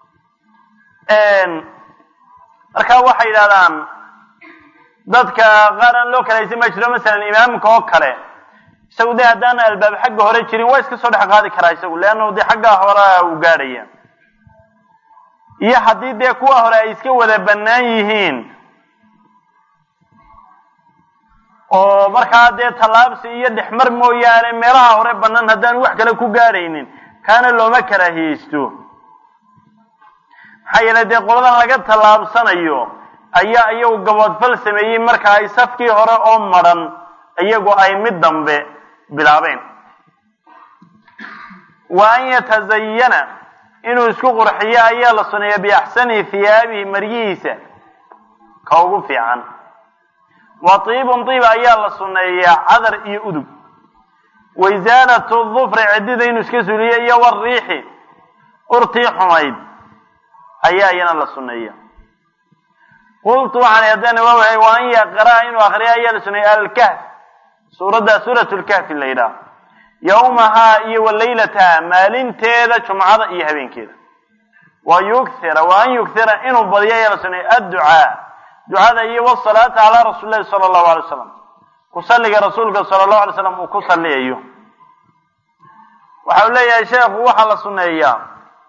marka waxay yidhahdaan dadka qaar aan loo kalaysan ma jiro masalan imaamka oo kale isagu dee haddaan albaab xagga hore jirin waa iska soo dhex qaadi karaa isagu leanna dee xaggaa hore uu gaadhaya iyo haddii dee kuwa hore ay iska wada bannaan yihiin oo markaa dee tallaabsi iyo dhexmar mooyaane meelaha hore bannaan haddaan wax kale ku gaadhaynin kaana looma karaahiyeysto maxaa yeelay dee qoladan laga tallaabsanayo ayaa iyagu gaboodfal sameeyey marka ay safkii hore oo madran iyagu ay mid dambe bilaabeen wa an yatazayana inuu isku qurxiyo ayaa la suneeya biaxsani hiyaabihi maryihiisa ka ugu fiican wa tiibun tiib ayaa la suneeyaa cadar iyo udug wa isaalatu dufri ciddida inuu iska suuliyo iyo wariixi urtii xumayd ayaa iyana la suneeya qultu waxaan haddana waa wahay wa an yaqraa inuu akriya ayaa la suneeya alkahf suuradda suurat lkahfi la yidhaah yawmahaa iyo wa laylataha maalinteeda jumcada iyo habeenkeeda wa yukhira wa an yukhira inuu badiyo ayaa la suneeya adducaa ducada iyo wasalaata calaa rasuuli lahi sala allahu alay wasalam ku salliga rasuulka sala allahu alay slam uu ku salliyayo waxa uu leeyahay sheekhu waxaa la suneeyaa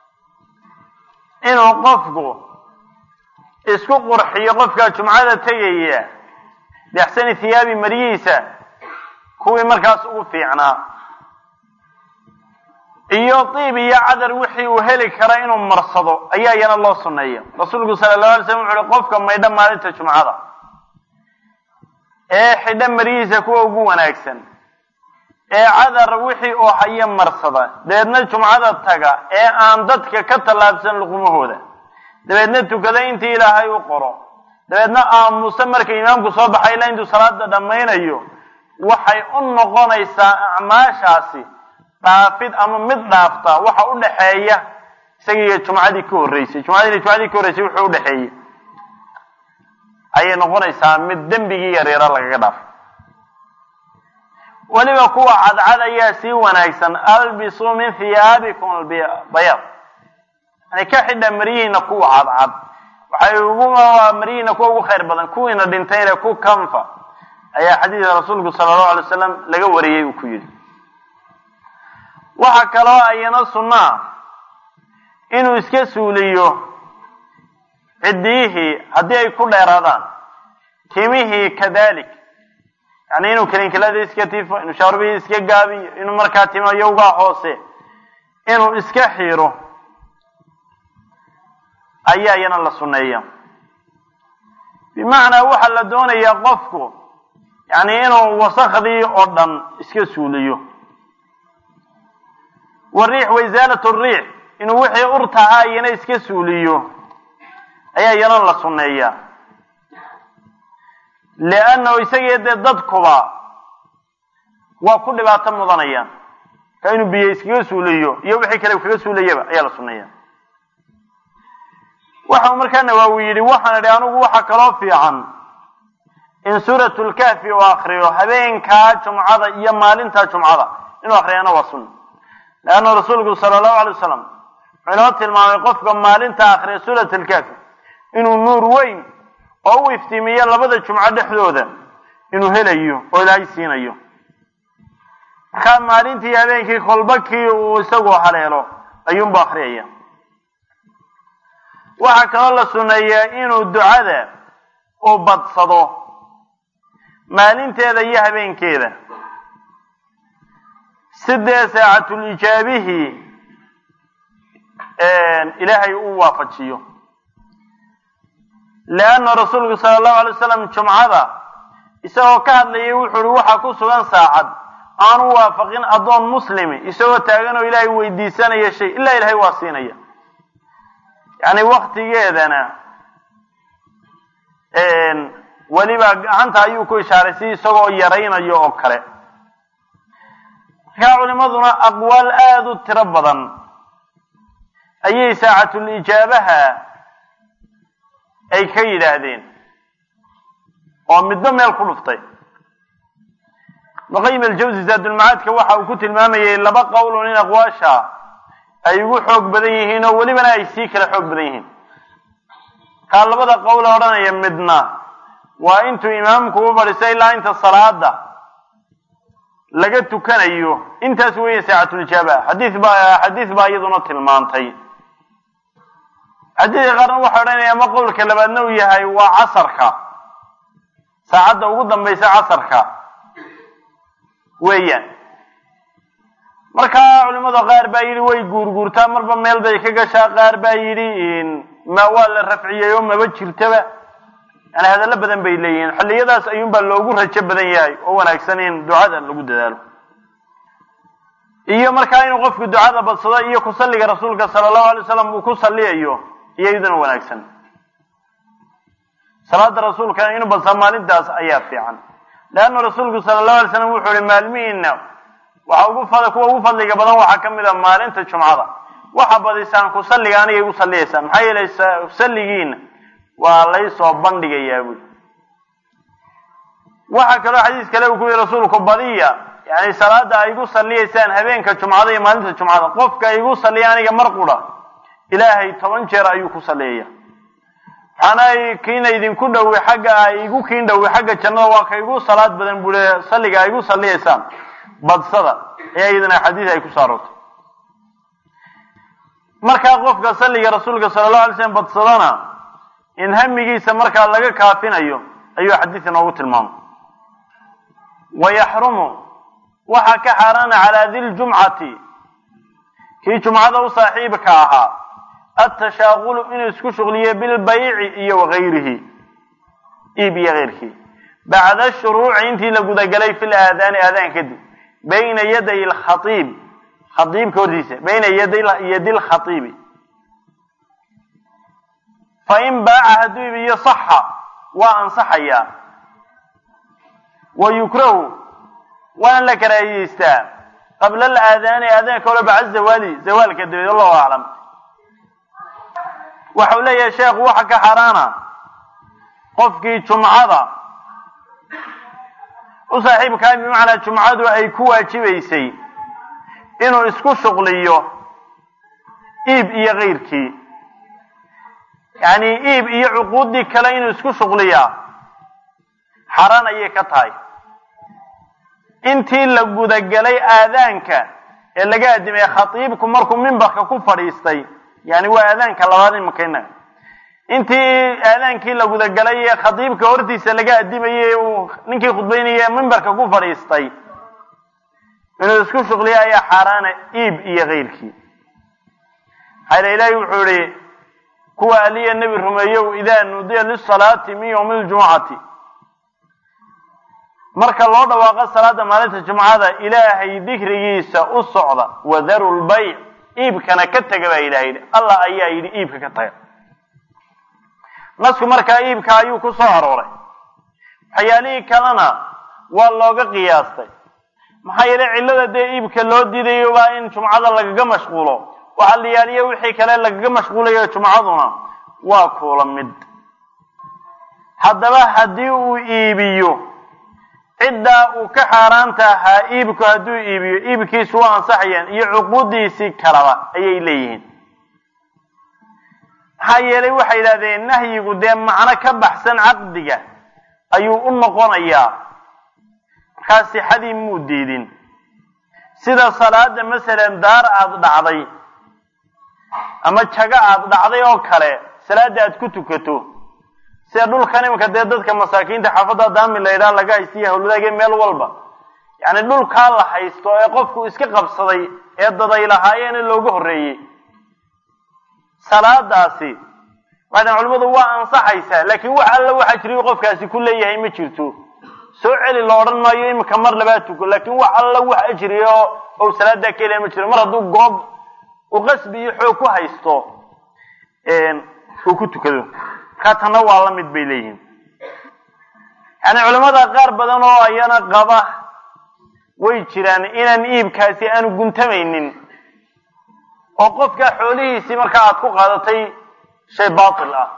inuu qofku isku qurxiyo qofka jumcada tegaya biaxsani hiyaabi maryihiisa kuwii markaas ugu fiicnaa iyo tiib iyo cadar wixii uu heli kara inuu marsado ayaa iyana loo suneeya rasuulku sala allahu alay slam wuxu uhi qofka maydha maalinta jumcada ee xidha maryihiisa kuwa ugu wanaagsan ee cadar wixii uu hayo marsada dabeedna jumcada taga ee aan dadka ka tallaabsan luqumahooda dabeedna tukada intii ilaahay u qoro dabeedna aamusa marka imaamku soo baxay ilaa intuu salaada dhammaynayo waxay u noqonaysaa acmaashaasi dhaafid ama mid dhaafta waxa u dhaxeeya isagiiyo jumcadii ka horreysay jumcadii jumcadii ka horreysay wuxuu u dhexeeyey ayay noqonaysaa mid dembigii yareera lagaga dhaafo weliba kuwa cadcad ayaa sii wanaagsan albisuu min hiyaabikum albayaad yani ka xidha maryihiina kuwa cadcad waxay ugu maryihiina kuwa ugu khayr badan kuwiina dhintayna ku kanfa ayaa xadiidka rasuulku sala allahu alay wasalam laga wariyey uu ku yidhi waxaa kaloo ayana sunnaa inuu iska suuliyo ciddiyihii haddii ay ku dheeraadaan timihii kadalik yani inuu kalinkilada iska tifo inuu shaarbihii iska gaabiyo inuu markaa timo yowgaa hoose inuu iska xiiro ayaa iyana la sunneeya bimacnaa waxaa la doonayaa qofku yani inuu wasakhdii oo dhan iska suuliyo wariix waisaalat riix inuu wixii urtahaa iyana iska suuliyo ayaa iyana la sunneeyaa liannahu isagii dee dadkuba waa ku dhibaato mudanayaan ka inuu biyo iskaga suuliyo iyo wixii kale kaga suulayaba ayaa la sunneeya waxau markaa nawaawi yidhi waxaan idhi anigu waxa kaloo fiican in suuratu lkahfi uu akriyo habeenkaa jumcada iyo maalintaa jumcada inuu akriyana waa sunna leanna rasuulku sala allahu alay wasalam wuxuu inoo tilmaamay qofka maalinta akriya suurat lkahfi inuu nuur weyn oo u iftiimiya labada jumco dhexdooda inuu helayo oo ilaahay siinayo markaa maalintii habeenkii kolba kii uu isagu haleelo ayuunbu akriyaya waxaa kaloo la sunneeyaa inuu ducada uu badsado maalinteeda iyo habeenkeeda sidee saacatul ijaabihii ilaahay u waafajiyo leanna rasuulku sala allahu alay wasalam jumcada isagoo ka hadlayay wuxuu uhi waxaa ku sugan saacad aanu waafaqin addoon muslimi isagoo taagan oo ilaahay weydiisanaya shay ilaa ilaahay waa siinaya yacni waktigeedana weliba gacanta ayuu ku ishaaray si isagoo yaraynayo oo kale markaa culimaduna aqwaal aada u tiro badan ayay saacatul ijaabaha ay ka yidhaahdeen oo midba meel ku dhuftay ibnuqayim aljawsi zaadulmacaadka waxa uu ku tilmaamayay laba qowlun in aqwaasha ay ugu xoog badan yihiin oo welibana ay sii kala xoog badan yihiin kaa labada qowle odhanaya midna waa intuu imaamku u fadhiisto ilaa inta salaada laga tukanayo intaas weeye saacatulijaaba xadiis baa xadiis baa iyaduna tilmaantay xadiidka qaarna waxay odhanaya ama qowlka labaadna uu yahay waa casarka saacadda ugu dambaysa casarka weeyaan markaa culimada qaar baa yidhi way guurguurtaa marba meel bay ka gashaa qaar baa yidhi ma waa la rafciyey oo maba jirtaba yani hadallo badan bay leeyihiin xilliyadaas ayuunbaa loogu rajo badan yahay oo wanaagsan in ducada lagu dadaalo iyo markaa inuu qofku ducada badsado iyo ku salliga rasuulka sala allahu alay wasalam uu ku salliyayo iyo iyaduna wanaagsan salaada rasuulka inuu badsado maalintaas ayaa fiican leanna rasuulku sala allahu alay slam wuxuu ihi maalmihiina waxa ugu fad kuwa ugu fadliga badan waxaa ka mid a maalinta jumcada waxa badisaan ku salliga aniga igu salliyaysaan maxaa yeelay salligiina waa laysoo bandhigayaa buuli waxaa kaloo xadiis kale uu ku yihi rasuulku badiya yani salaada ay igu salliyaysaan habeenka jumcada iyo maalinta jumcada qofka igu salliya aniga mar qura ilaahay toban jeer ayuu ku salliyaya waxaana kiina idinku dhowi xagga ay igu kiin dhowi xagga jannada waa ka igu salaad badan buu le salliga ay igu salliyaysaan badsada ayaa iyadana xadiis ay ku saarortay markaa qofka salliga rasuulka sala allahu alay slam badsadana in hamigiisa markaa laga kaafinayo ayuu xadiidka noogu tilmaamay wa yaxrumu waxaa ka xaaraana calaa diljumcati kii jumcada u saaxiibka ahaa atashaaqulu inuu isku shuqliyo bilbayci iyo wagayrihi iib iyo keyrkii bacda shuruuci intii la gudagalay fi laadaani aadaan kadib bayna yaday lkhaiib khaiibka hortiisa bayna yadi lkhaiibi fain baaca hadduu iibiyo saxa waa ansaxayaa wa yukrahu waana la karaahiyeystaa qabla alaadaani aadaanka hore baca zawaali zawaalka dabeed allahu aclam waxau leeyahay sheekhu waxa ka xaaraana qofkii jumcada u saaxiibkaa bimacnaa jumcadu ay ku waajibaysay inuu isku shuqliyo iib iyo keyrkii yacni iib iyo cuquuddii kale inuu isku shuqliyaa xaraan ayay ka tahay intii la gudagelay aadaanka ee laga adimay khatiibku markuu mimbarka ku fadhiistay yani waa aadaanka labaad imaka inaga intii aadaankii la gudagalay ee khatiibka hortiisa laga adimayay uu ninkii khudbaynaya mimbarka ku fadhiistay inuu isku shuqliya ayaa xaaraana iib iyo keyrkii maxaa ilaahi wuxuu ihi kuwa aliya nebi rumeeyow idaa nuudiya lisalaati min yowmi ljumucati marka loo dhawaaqo salaada maalinta jumcada ilaahay dikrigiisa u socda wadaru lbayc iibkana ka taga baa ilahay yidhi allah ayaa yidhi iibka ka taga nasku markaa iibka ayuu ku soo arooray waxyaalihii kalena waa looga qiyaastay maxaa yeelay cillada dee iibka loo diidayo baa in jumcada lagaga mashquulo waxaa la yaaliya wixii kale lagaga mashquulayo jumcaduna waa kuula mid haddaba haddii uu iibiyo ciddaa uu ka xaaraanta ahaa iibku hadduu iibiyo iibkiisu waa ansaxayaan iyo cuquudiisii kalaba ayay leeyihiin maxaa yeelay waxay yidhahdeen nahyigu dee macno ka baxsan caqdiga ayuu u noqonayaa markaa sixadii muu diidin sida salaada masalan daar aada dhacday ama jago aada dhacday oo kale salaada aad ku tukato sida dhulkan iminka dee dadka masaakiinta xaafadda daami la yidhaha laga haystiya hawladaage meel walba yacni dhulkaa la haysto ee qofku iska qabsaday ee daday lahaayeena looga horreeyey salaadaasi waxdan culimmadu waa ansaxaysaa laakiin wax alla waxa jiriy qofkaasi ku leeyahay ma jirto soo celi la odhan maayo iminka mar labaa tuko laakiin wax alla wax ajriya oo ou salaadaa ka helaya ma jiro mar hadduu goob u qasbi iyo xoog ku haysto uu ku tukado markaa tanna waa la mid bay leeyihiin yani culamada qaar badan oo ayana qaba way jiraan inaan iibkaasi aanu guntamaynin oo qofka xoolihiisii markaa aad ku qaadatay shay baatil ah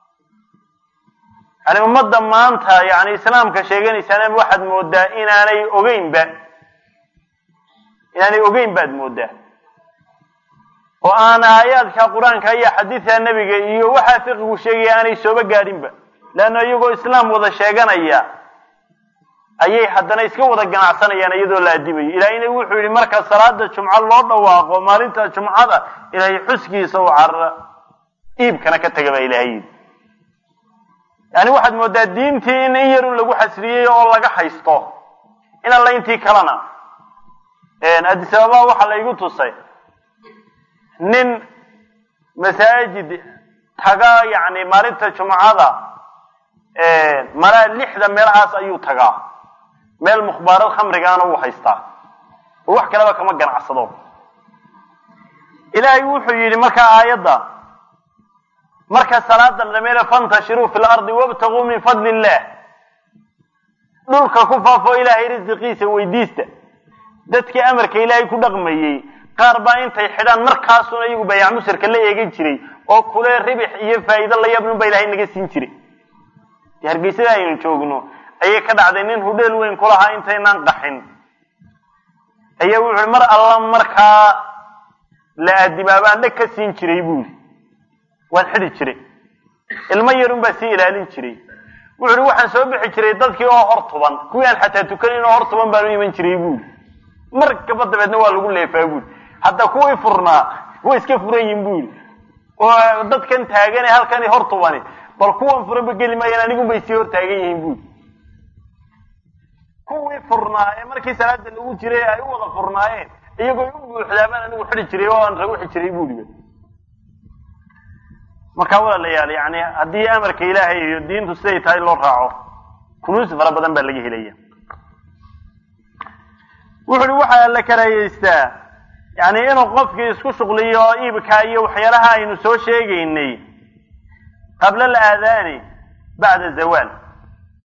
yani ummadda maanta yani islaamka sheeganaysaana waxaad moodaa inaanay ogeynba inaanay ogeyn baad moodaa oo aan aayaadka qur-aanka iyo xadiidka nebiga iyo waxaa fiqigu sheegaya aanay sooba gaadhinba leanna iyagoo islaam wada sheeganaya ayay haddana iska wada ganacsanayaan iyadoo la adimayo ilaahayna wuxuu yidhi marka salaada jumco loo dhawaaqo maalinta jumcada ilaahay xuskiisa u carara iibkana ka taga baa ilaahay yidhi yani waxaad moodaa diintii in in yarun lagu xasriyey oo laga haysto in alla intii kalena addis ababa waxaa laygu tusay nin masaajid taga yani maalinta jumcada malaa lixda meelahaas ayuu tagaa meel mukhbaarad khamrigaana uu haystaa oo wax kaleba kama ganacsado ilaahay wuxuu yidhi markaa aayadda marka salaada la dhameeyo fantashiruu fi lardi wabtaguu min fadli illah dhulka ku faafo ilaahay risiqiisa weydiista dadkii amarka ilaahay ku dhaqmayey qaar baa intay xidhaan markaasuna iyagu bayac musirka la eegan jiray oo kule ribix iyo faa'iido la yaabnun baa ilahay naga siin jiray dee hargeysada aynu joogno ayay ka dhacday nin hudheel weyn ku lahaa intaynaan qaxin ayaa wuxu mar alla markaa la aadimaabaan dheg ka siin jiray buu yidhi waan xidi jiray ilmo yarun baa sii ilaalin jiray wuxu uhi waxaan soo bixi jiray dadkii oo hor tuban kuwii aan xataa tukanin oo hor tuban baan u iman jiray buuri mar kaba dabeedna waa lagu leefaa buuri hadda kuwii furnaa way iska furan yihin bu yidhi oo dadkan taagane halkani hor tubani bal kuwan furanba geli maayaan anigun bay sii hor taagan yihiin buuri kuwii furnaa ee markii salaada lagu jiray ay u wada furnaayeen iyagoo u buuxdaabaan anigu xidi jiray oo aan ragu xidi jiray buuri markaa walaalayaal yani haddii amarka ilaahay iyo diintu siday tahay loo raaco kunuusi fara badan baa laga helaya wuxu uhi waxaa la karayeystaa yani inuu qofkii isku shuqliyo iibka iyo waxyaalaha aynu soo sheegaynay qabla alaadaani bacda zawaal